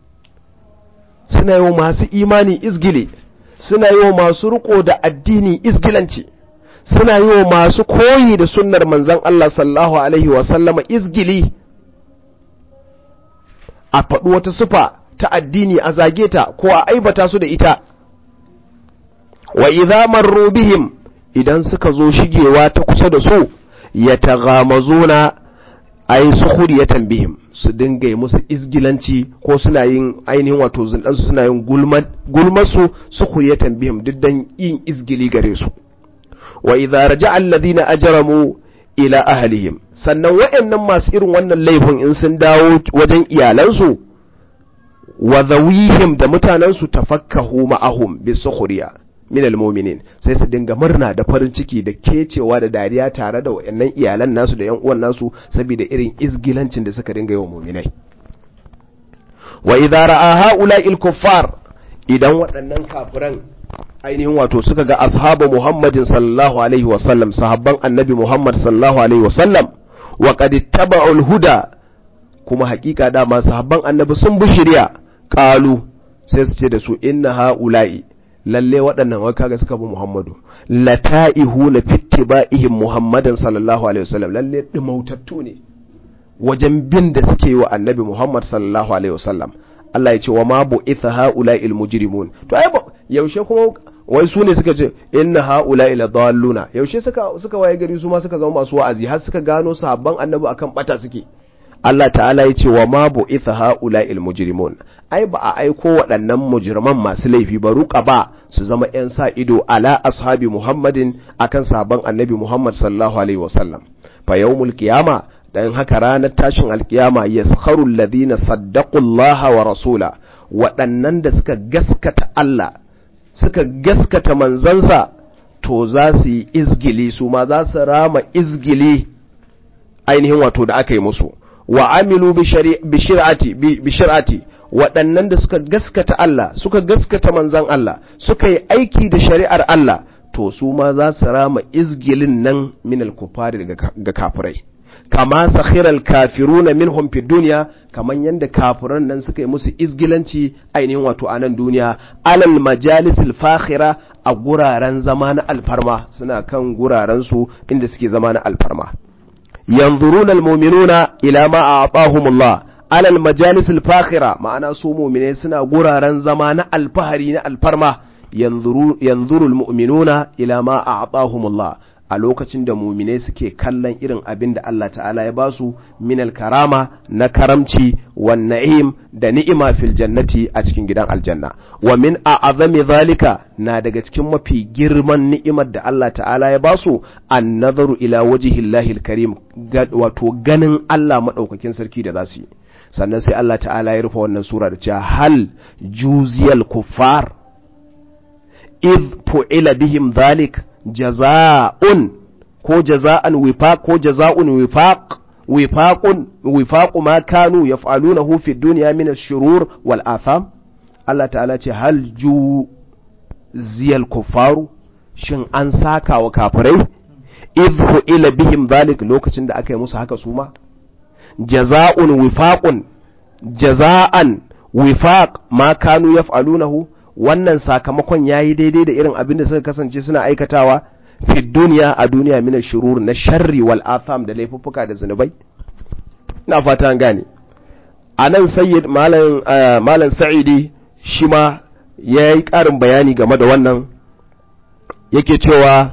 suna yi wa masu imani izgili suna yi wa masu riko da addini izgilanci suna yi wa masu koyi da sunnar manzan Allah sallahu alaihi wasallama izgili a faɗi wata sufa ta addini a zage ta ko a aibata su da ita wa idza marru bihim idan suka zo shigewa ta kusa da su ya taghamazuna ai sukhuriyatan bihim su dinga yi musu izgilanci ko suna yin ainihin wato zindansu suna yin gulmasu sukhuriyatan bihim duk dan yin izgili gare su wa idza raja'a alladhina ajramu ila ahlihim sannan waɗannan masu irin wannan laifin in sun dawo wajen iyalansu wa zawihim da mutanensu tafakkahu ma'ahum bisukhriya min almu'minin sai su dinga murna da farin ciki da kecewa da dariya tare da wayannan iyalan nasu da yan uwan nasu saboda irin izgilancin da suka dinga yi wa mu'minai wa idza ra'a ha'ula'il kuffar idan waɗannan kafiran ainihin wato suka ga ashabu Muhammadin sallallahu alaihi wa sallam sahabban annabi Muhammad sallallahu alaihi wa sallam wa qad ittaba'ul huda kuma hakika dama sahabban annabi sun bi shari'a qalu sai su ce da su inna ha'ula'i lalle waɗannan wai kaga suka bi Muhammadu lata'ihu na fittiba'ihim Muhammadan sallallahu alaihi wasallam lalle dimautattu ne wajen bin da suke yi wa annabi Muhammad sallallahu alaihi wasallam Allah ya ce wa ma bu'itha ha'ula'il mujrimun to ai yaushe kuma wai su ne suka ce inna ha'ula'i la dalluna yaushe suka suka waye gari su ma suka zama masu wa'azi har suka gano sahabban annabi akan bata suke Allah ta'ala ya ce wa ma bu'itha ha'ula'il mujrimun ai ba a aiko waɗannan mujriman masu laifi ba ruka ba su zama ƴan sa ido ala ashabi Muhammadin akan sahabban annabi Muhammad sallallahu alaihi wasallam fa yawmul qiyama dan haka ranar tashin alkiyama yaskharu alladhina saddaqu Allah wa rasula waɗannan da suka gaskata Allah suka gaskata manzansa to za su yi izgili su ma za su rama izgili ainihin wato da aka yi musu wa amilu bi shir'ati waɗannan da suka gaskata Allah suka gaskata manzan Allah suka yi aiki da shari'ar Allah to su ma za su rama izgilin nan min al-kufari ga kafirai kama sakhiral kafiruna minhum fi dunya kaman yanda kafiran nan suka yi musu izgilanci ainihin wato a nan duniya alal majalisil fakhira a guraren zama na alfarma suna kan guraren su inda suke zama na alfarma yanzuruna almu'minuna ila ma a'tahumullah alal majalisil fakhira ma'ana su mu'mine suna guraren zama na alfahari na alfarma yanzuru yanzuru almu'minuna ila ma a'tahumullah a lokacin da muminai suke kallon irin abin da Allah ta'ala ya basu minal karama na karamci wa na'im da ni'ima fil jannati a cikin gidan aljanna wa min a'azami zalika na daga cikin mafi girman ni'imar da Allah ta'ala ya basu an nazaru ila wajhillahi alkarim wato ganin Allah madaukakin sarki da zasu yi sannan sai Allah ta'ala ya rufe wannan sura da cewa hal juziyal kuffar id fu'ila bihim dhalik jaza'un ko jaza'an wifaq ko jaza'un wifaq wifaqun wifaqu ma kanu yaf'alunahu fi dunya min ash-shurur wal atham Allah ta'ala ce hal ju ziyal kuffaru shin an saka wa kafirai idhu ila bihim dhalik lokacin da aka yi musu haka su ma jaza'un wifaqun jaza'an wifaq ma kanu yaf'alunahu wannan sakamakon ya yi daidai da irin abin da suka kasance suna aikatawa fi duniya a duniya mina shurur na sharri wal atham da laifuffuka da zunubai ina fata an gane a nan sayyid malam sa'idi shi ma ya yi ƙarin bayani game da wannan yake cewa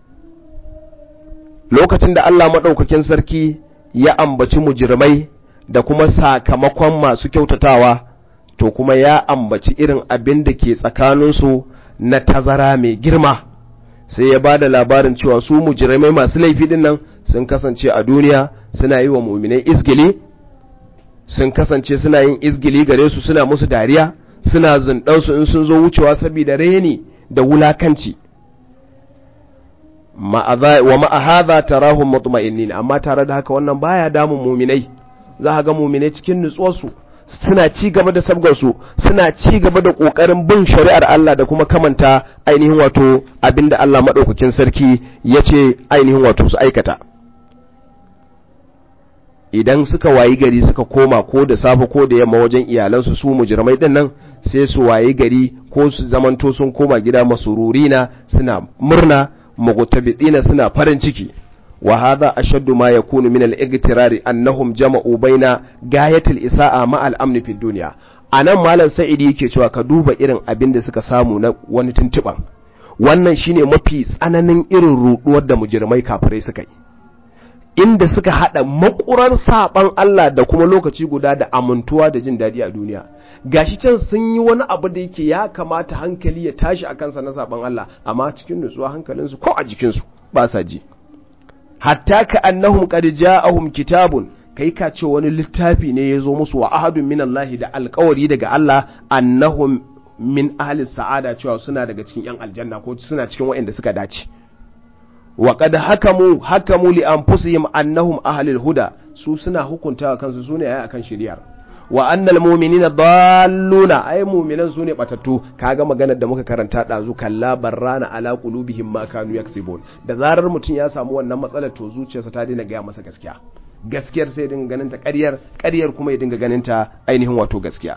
lokacin da Allah maɗaukakin sarki ya ambaci mujirmai da kuma sakamakon masu kyautatawa to kuma ya ambaci irin abin da ke tsakaninsu na tazara mai girma sai ya ba da labarin cewa su mujirmai masu laifi din nan sun kasance a duniya suna yi wa muminai izgili sun kasance suna yin izgili gare su suna musu dariya suna zundansu in sun zo wucewa saboda reni da wulakanci wa ma'ahadha tarahum mutma'innin amma tare da haka wannan baya damun muminai za ga muminai cikin nutsuwarsu suna ci gaba da sabgarsu suna ci gaba da ƙoƙarin bin shari'ar Allah da kuma kamanta ainihin wato abinda Allah maɗaukakin sarki ya ce ainihin wato su aikata idan suka wayi gari suka koma ko da safe ko da yamma wajen iyalansu su mujirmai din nan sai su wayi gari ko su zamanto sun koma gida masururina suna murna mughtabidina suna farin ciki وهذا أشد ما يكون من الاغترار أنهم جمعوا بين غاية الإساءة مع الأمن في الدنيا anan malam sa'idi yake cewa ka duba irin abin da suka samu na wani tuntuban wannan shine mafi tsananin irin ruduwar da mujirmai kafirai suka yi inda suka hada makurar saban Allah da kuma lokaci guda da amintuwa da jin daɗi a duniya gashi can sun yi wani abu da yake ya kamata hankali ya tashi a kansa na saban Allah amma cikin nutsuwa hankalinsu ko a jikinsu ba sa ji hatta ka annahum qad ja'ahum kitabun kai ka ce wani littafi ne ya zo musu wa ahadun min Allah da alkawari daga Allah annahum min ahli sa'ada cewa suna daga cikin yan aljanna ko suna cikin waɗanda suka dace wa qad hakamu hakamu li anfusihim annahum ahli huda su suna hukuntawa kansu sune ayi akan shari'ar wa annal mu'minina dalluna ay mu'minan sune batattu kaga maganar da muka karanta dazu kalla barrana ala qulubihim ma kanu yaksibun da zarar mutun ya samu wannan matsalar to zuciyarsa ta daina gaya masa gaskiya gaskiyar sai dinga ganin ta ƙaryar ƙaryar kuma ya dinga ganin ta ainihin wato gaskiya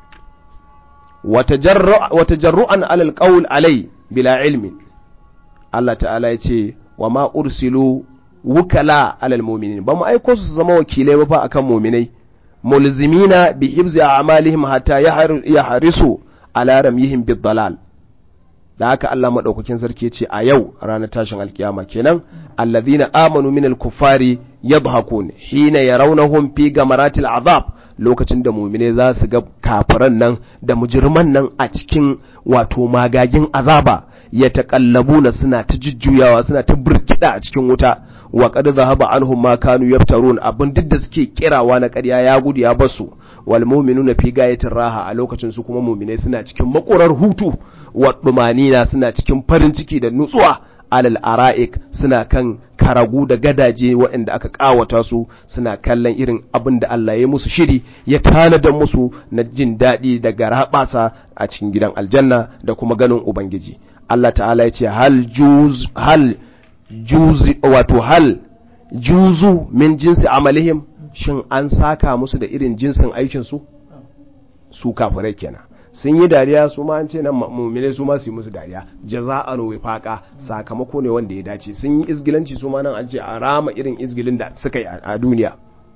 wata jarru'an alal qaul alai bila ilmin Allah ta'ala ya ce wa ma ursilu wukala alal mu'minin ba mu aiko su zama wakilai ba fa akan mu'minai mulzimina bi hibzi a'malihim hatta yahrisu ala ramyihim bid dalal da haka Allah madaukakin sarki ce a yau ranar tashin alkiyama kenan alladhina amanu minal kuffari yadhakun hina yarawnahum fi gamaratil azab lokacin da mumine za su ga kafiran nan da mujirman nan a cikin wato magagin azaba ya taƙallabuna suna ta jujjuyawa suna ta burkida a cikin wuta wa qad zahaba anhum ma kanu yaftarun abin duk da suke kirawa na ƙarya ya gudu ya basu wal mu'minuna fi gayatin raha a lokacin su kuma mu'mine suna cikin makurar hutu wa dumanina suna cikin farin ciki da nutsuwa alal ara'ik suna kan karagu da gadaje waɗanda aka ƙawata su suna kallon irin abin da Allah ya musu shiri ya tanada musu na jin daɗi da garaɓasa a cikin gidan aljanna da kuma ganin ubangiji Allah ta'ala ya ce hal juz hal juzi wato hal juzu min jinsi amalihim shin an saka musu da irin jinsin aikin su su kafirai kenan sun yi dariya su ma an ce nan mummune su ma su yi musu dariya jaza'an wifaqa sakamako ne wanda ya dace sun yi izgilanci su ma nan an ce a rama irin izgilin da suka yi a duniya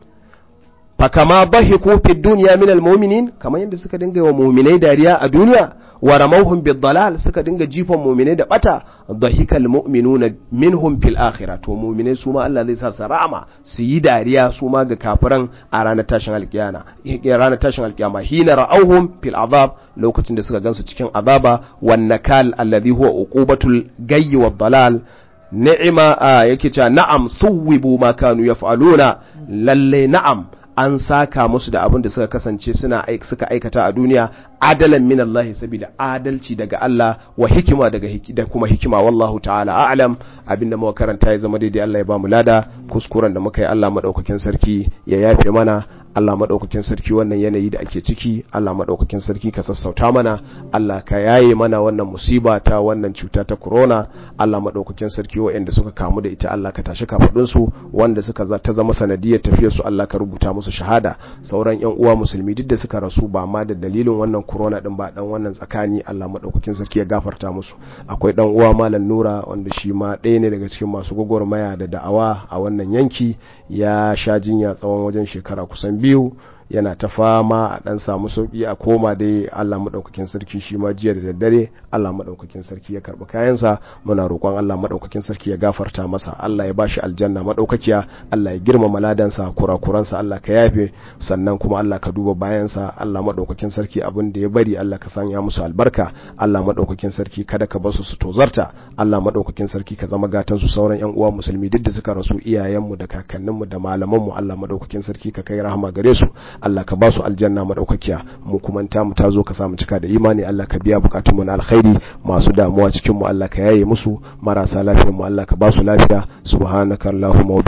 fa kama bahiku fi dunya min almu'minin kamar yadda suka dinga wa mu'minai dariya a duniya wa ramawhum bid dalal suka dinga jifan mu'minai da bata dhahikal mu'minuna minhum fil akhirah to mu'minai su ma Allah zai sa su rama su yi dariya su ma ga kafiran a ranar tashin alkiyama ranar tashin alkiyama hina ra'awhum fil azab lokacin da suka gansu cikin azaba wan nakal alladhi huwa uqubatul gayyi wad dalal ni'ima yake cewa na'am suwibu ma kanu yaf'aluna lalle na'am an saka musu da abin da suka kasance suna suka aikata a duniya adalan min Allah saboda adalci daga Allah wa hikima daga da kuma hikima wallahu ta'ala a'lam abinda muka karanta ya zama daidai Allah ya ba mu lada kuskuren da muka yi Allah madaukakin sarki ya yafe mana Allah maɗaukakin sarki wannan yanayi da ake ciki Allah maɗaukakin sarki ka sassauta mana Allah ka yaye mana wannan musiba ta wannan cuta ta corona Allah maɗaukakin sarki waɗanda suka kamu da ita Allah ka tashi kafaɗin su wanda suka za ta zama sanadiyar tafiyar su Allah ka rubuta musu shahada sauran ƴan uwa musulmi duk da suka rasu ba ma da dalilin wannan corona din ba dan wannan tsakani Allah maɗaukakin sarki ya gafarta musu akwai dan uwa malam Nura wanda shi ma ɗaya ne daga cikin masu gwagwarmaya da da'awa a wannan yanki ya sha jinya tsawon wajen shekara kusan biyu yana ta fama a dan samu sauki a koma dai Allah madaukakin sarki shi ma jiya da daddare Allah madaukakin sarki ya karbi kayansa muna roƙon Allah madaukakin sarki ya gafarta masa Allah ya bashi aljanna madaukakiya Allah ya girmama ladansa kurakuransa Allah ka yafe sannan kuma Allah ka duba bayansa Allah madaukakin sarki abin da ya bari Allah ka sanya musu albarka Allah madaukakin sarki kada ka basu su tozarta Allah madaukakin sarki ka zama gatan su sauran yan uwa musulmi duk da suka rasu iyayenmu da kakanninmu da malamanmu Allah madaukakin sarki ka kai rahama gare su Allah ka ba su aljanna madaukakiya mu kuma ta mu tazo ka samu cika da imani Allah ka biya bukatun mu na alkhairi masu damuwa cikin mu Allah ka yaye musu marasa lafiyar mu Allah ka ba su lafiya subhanakallahumma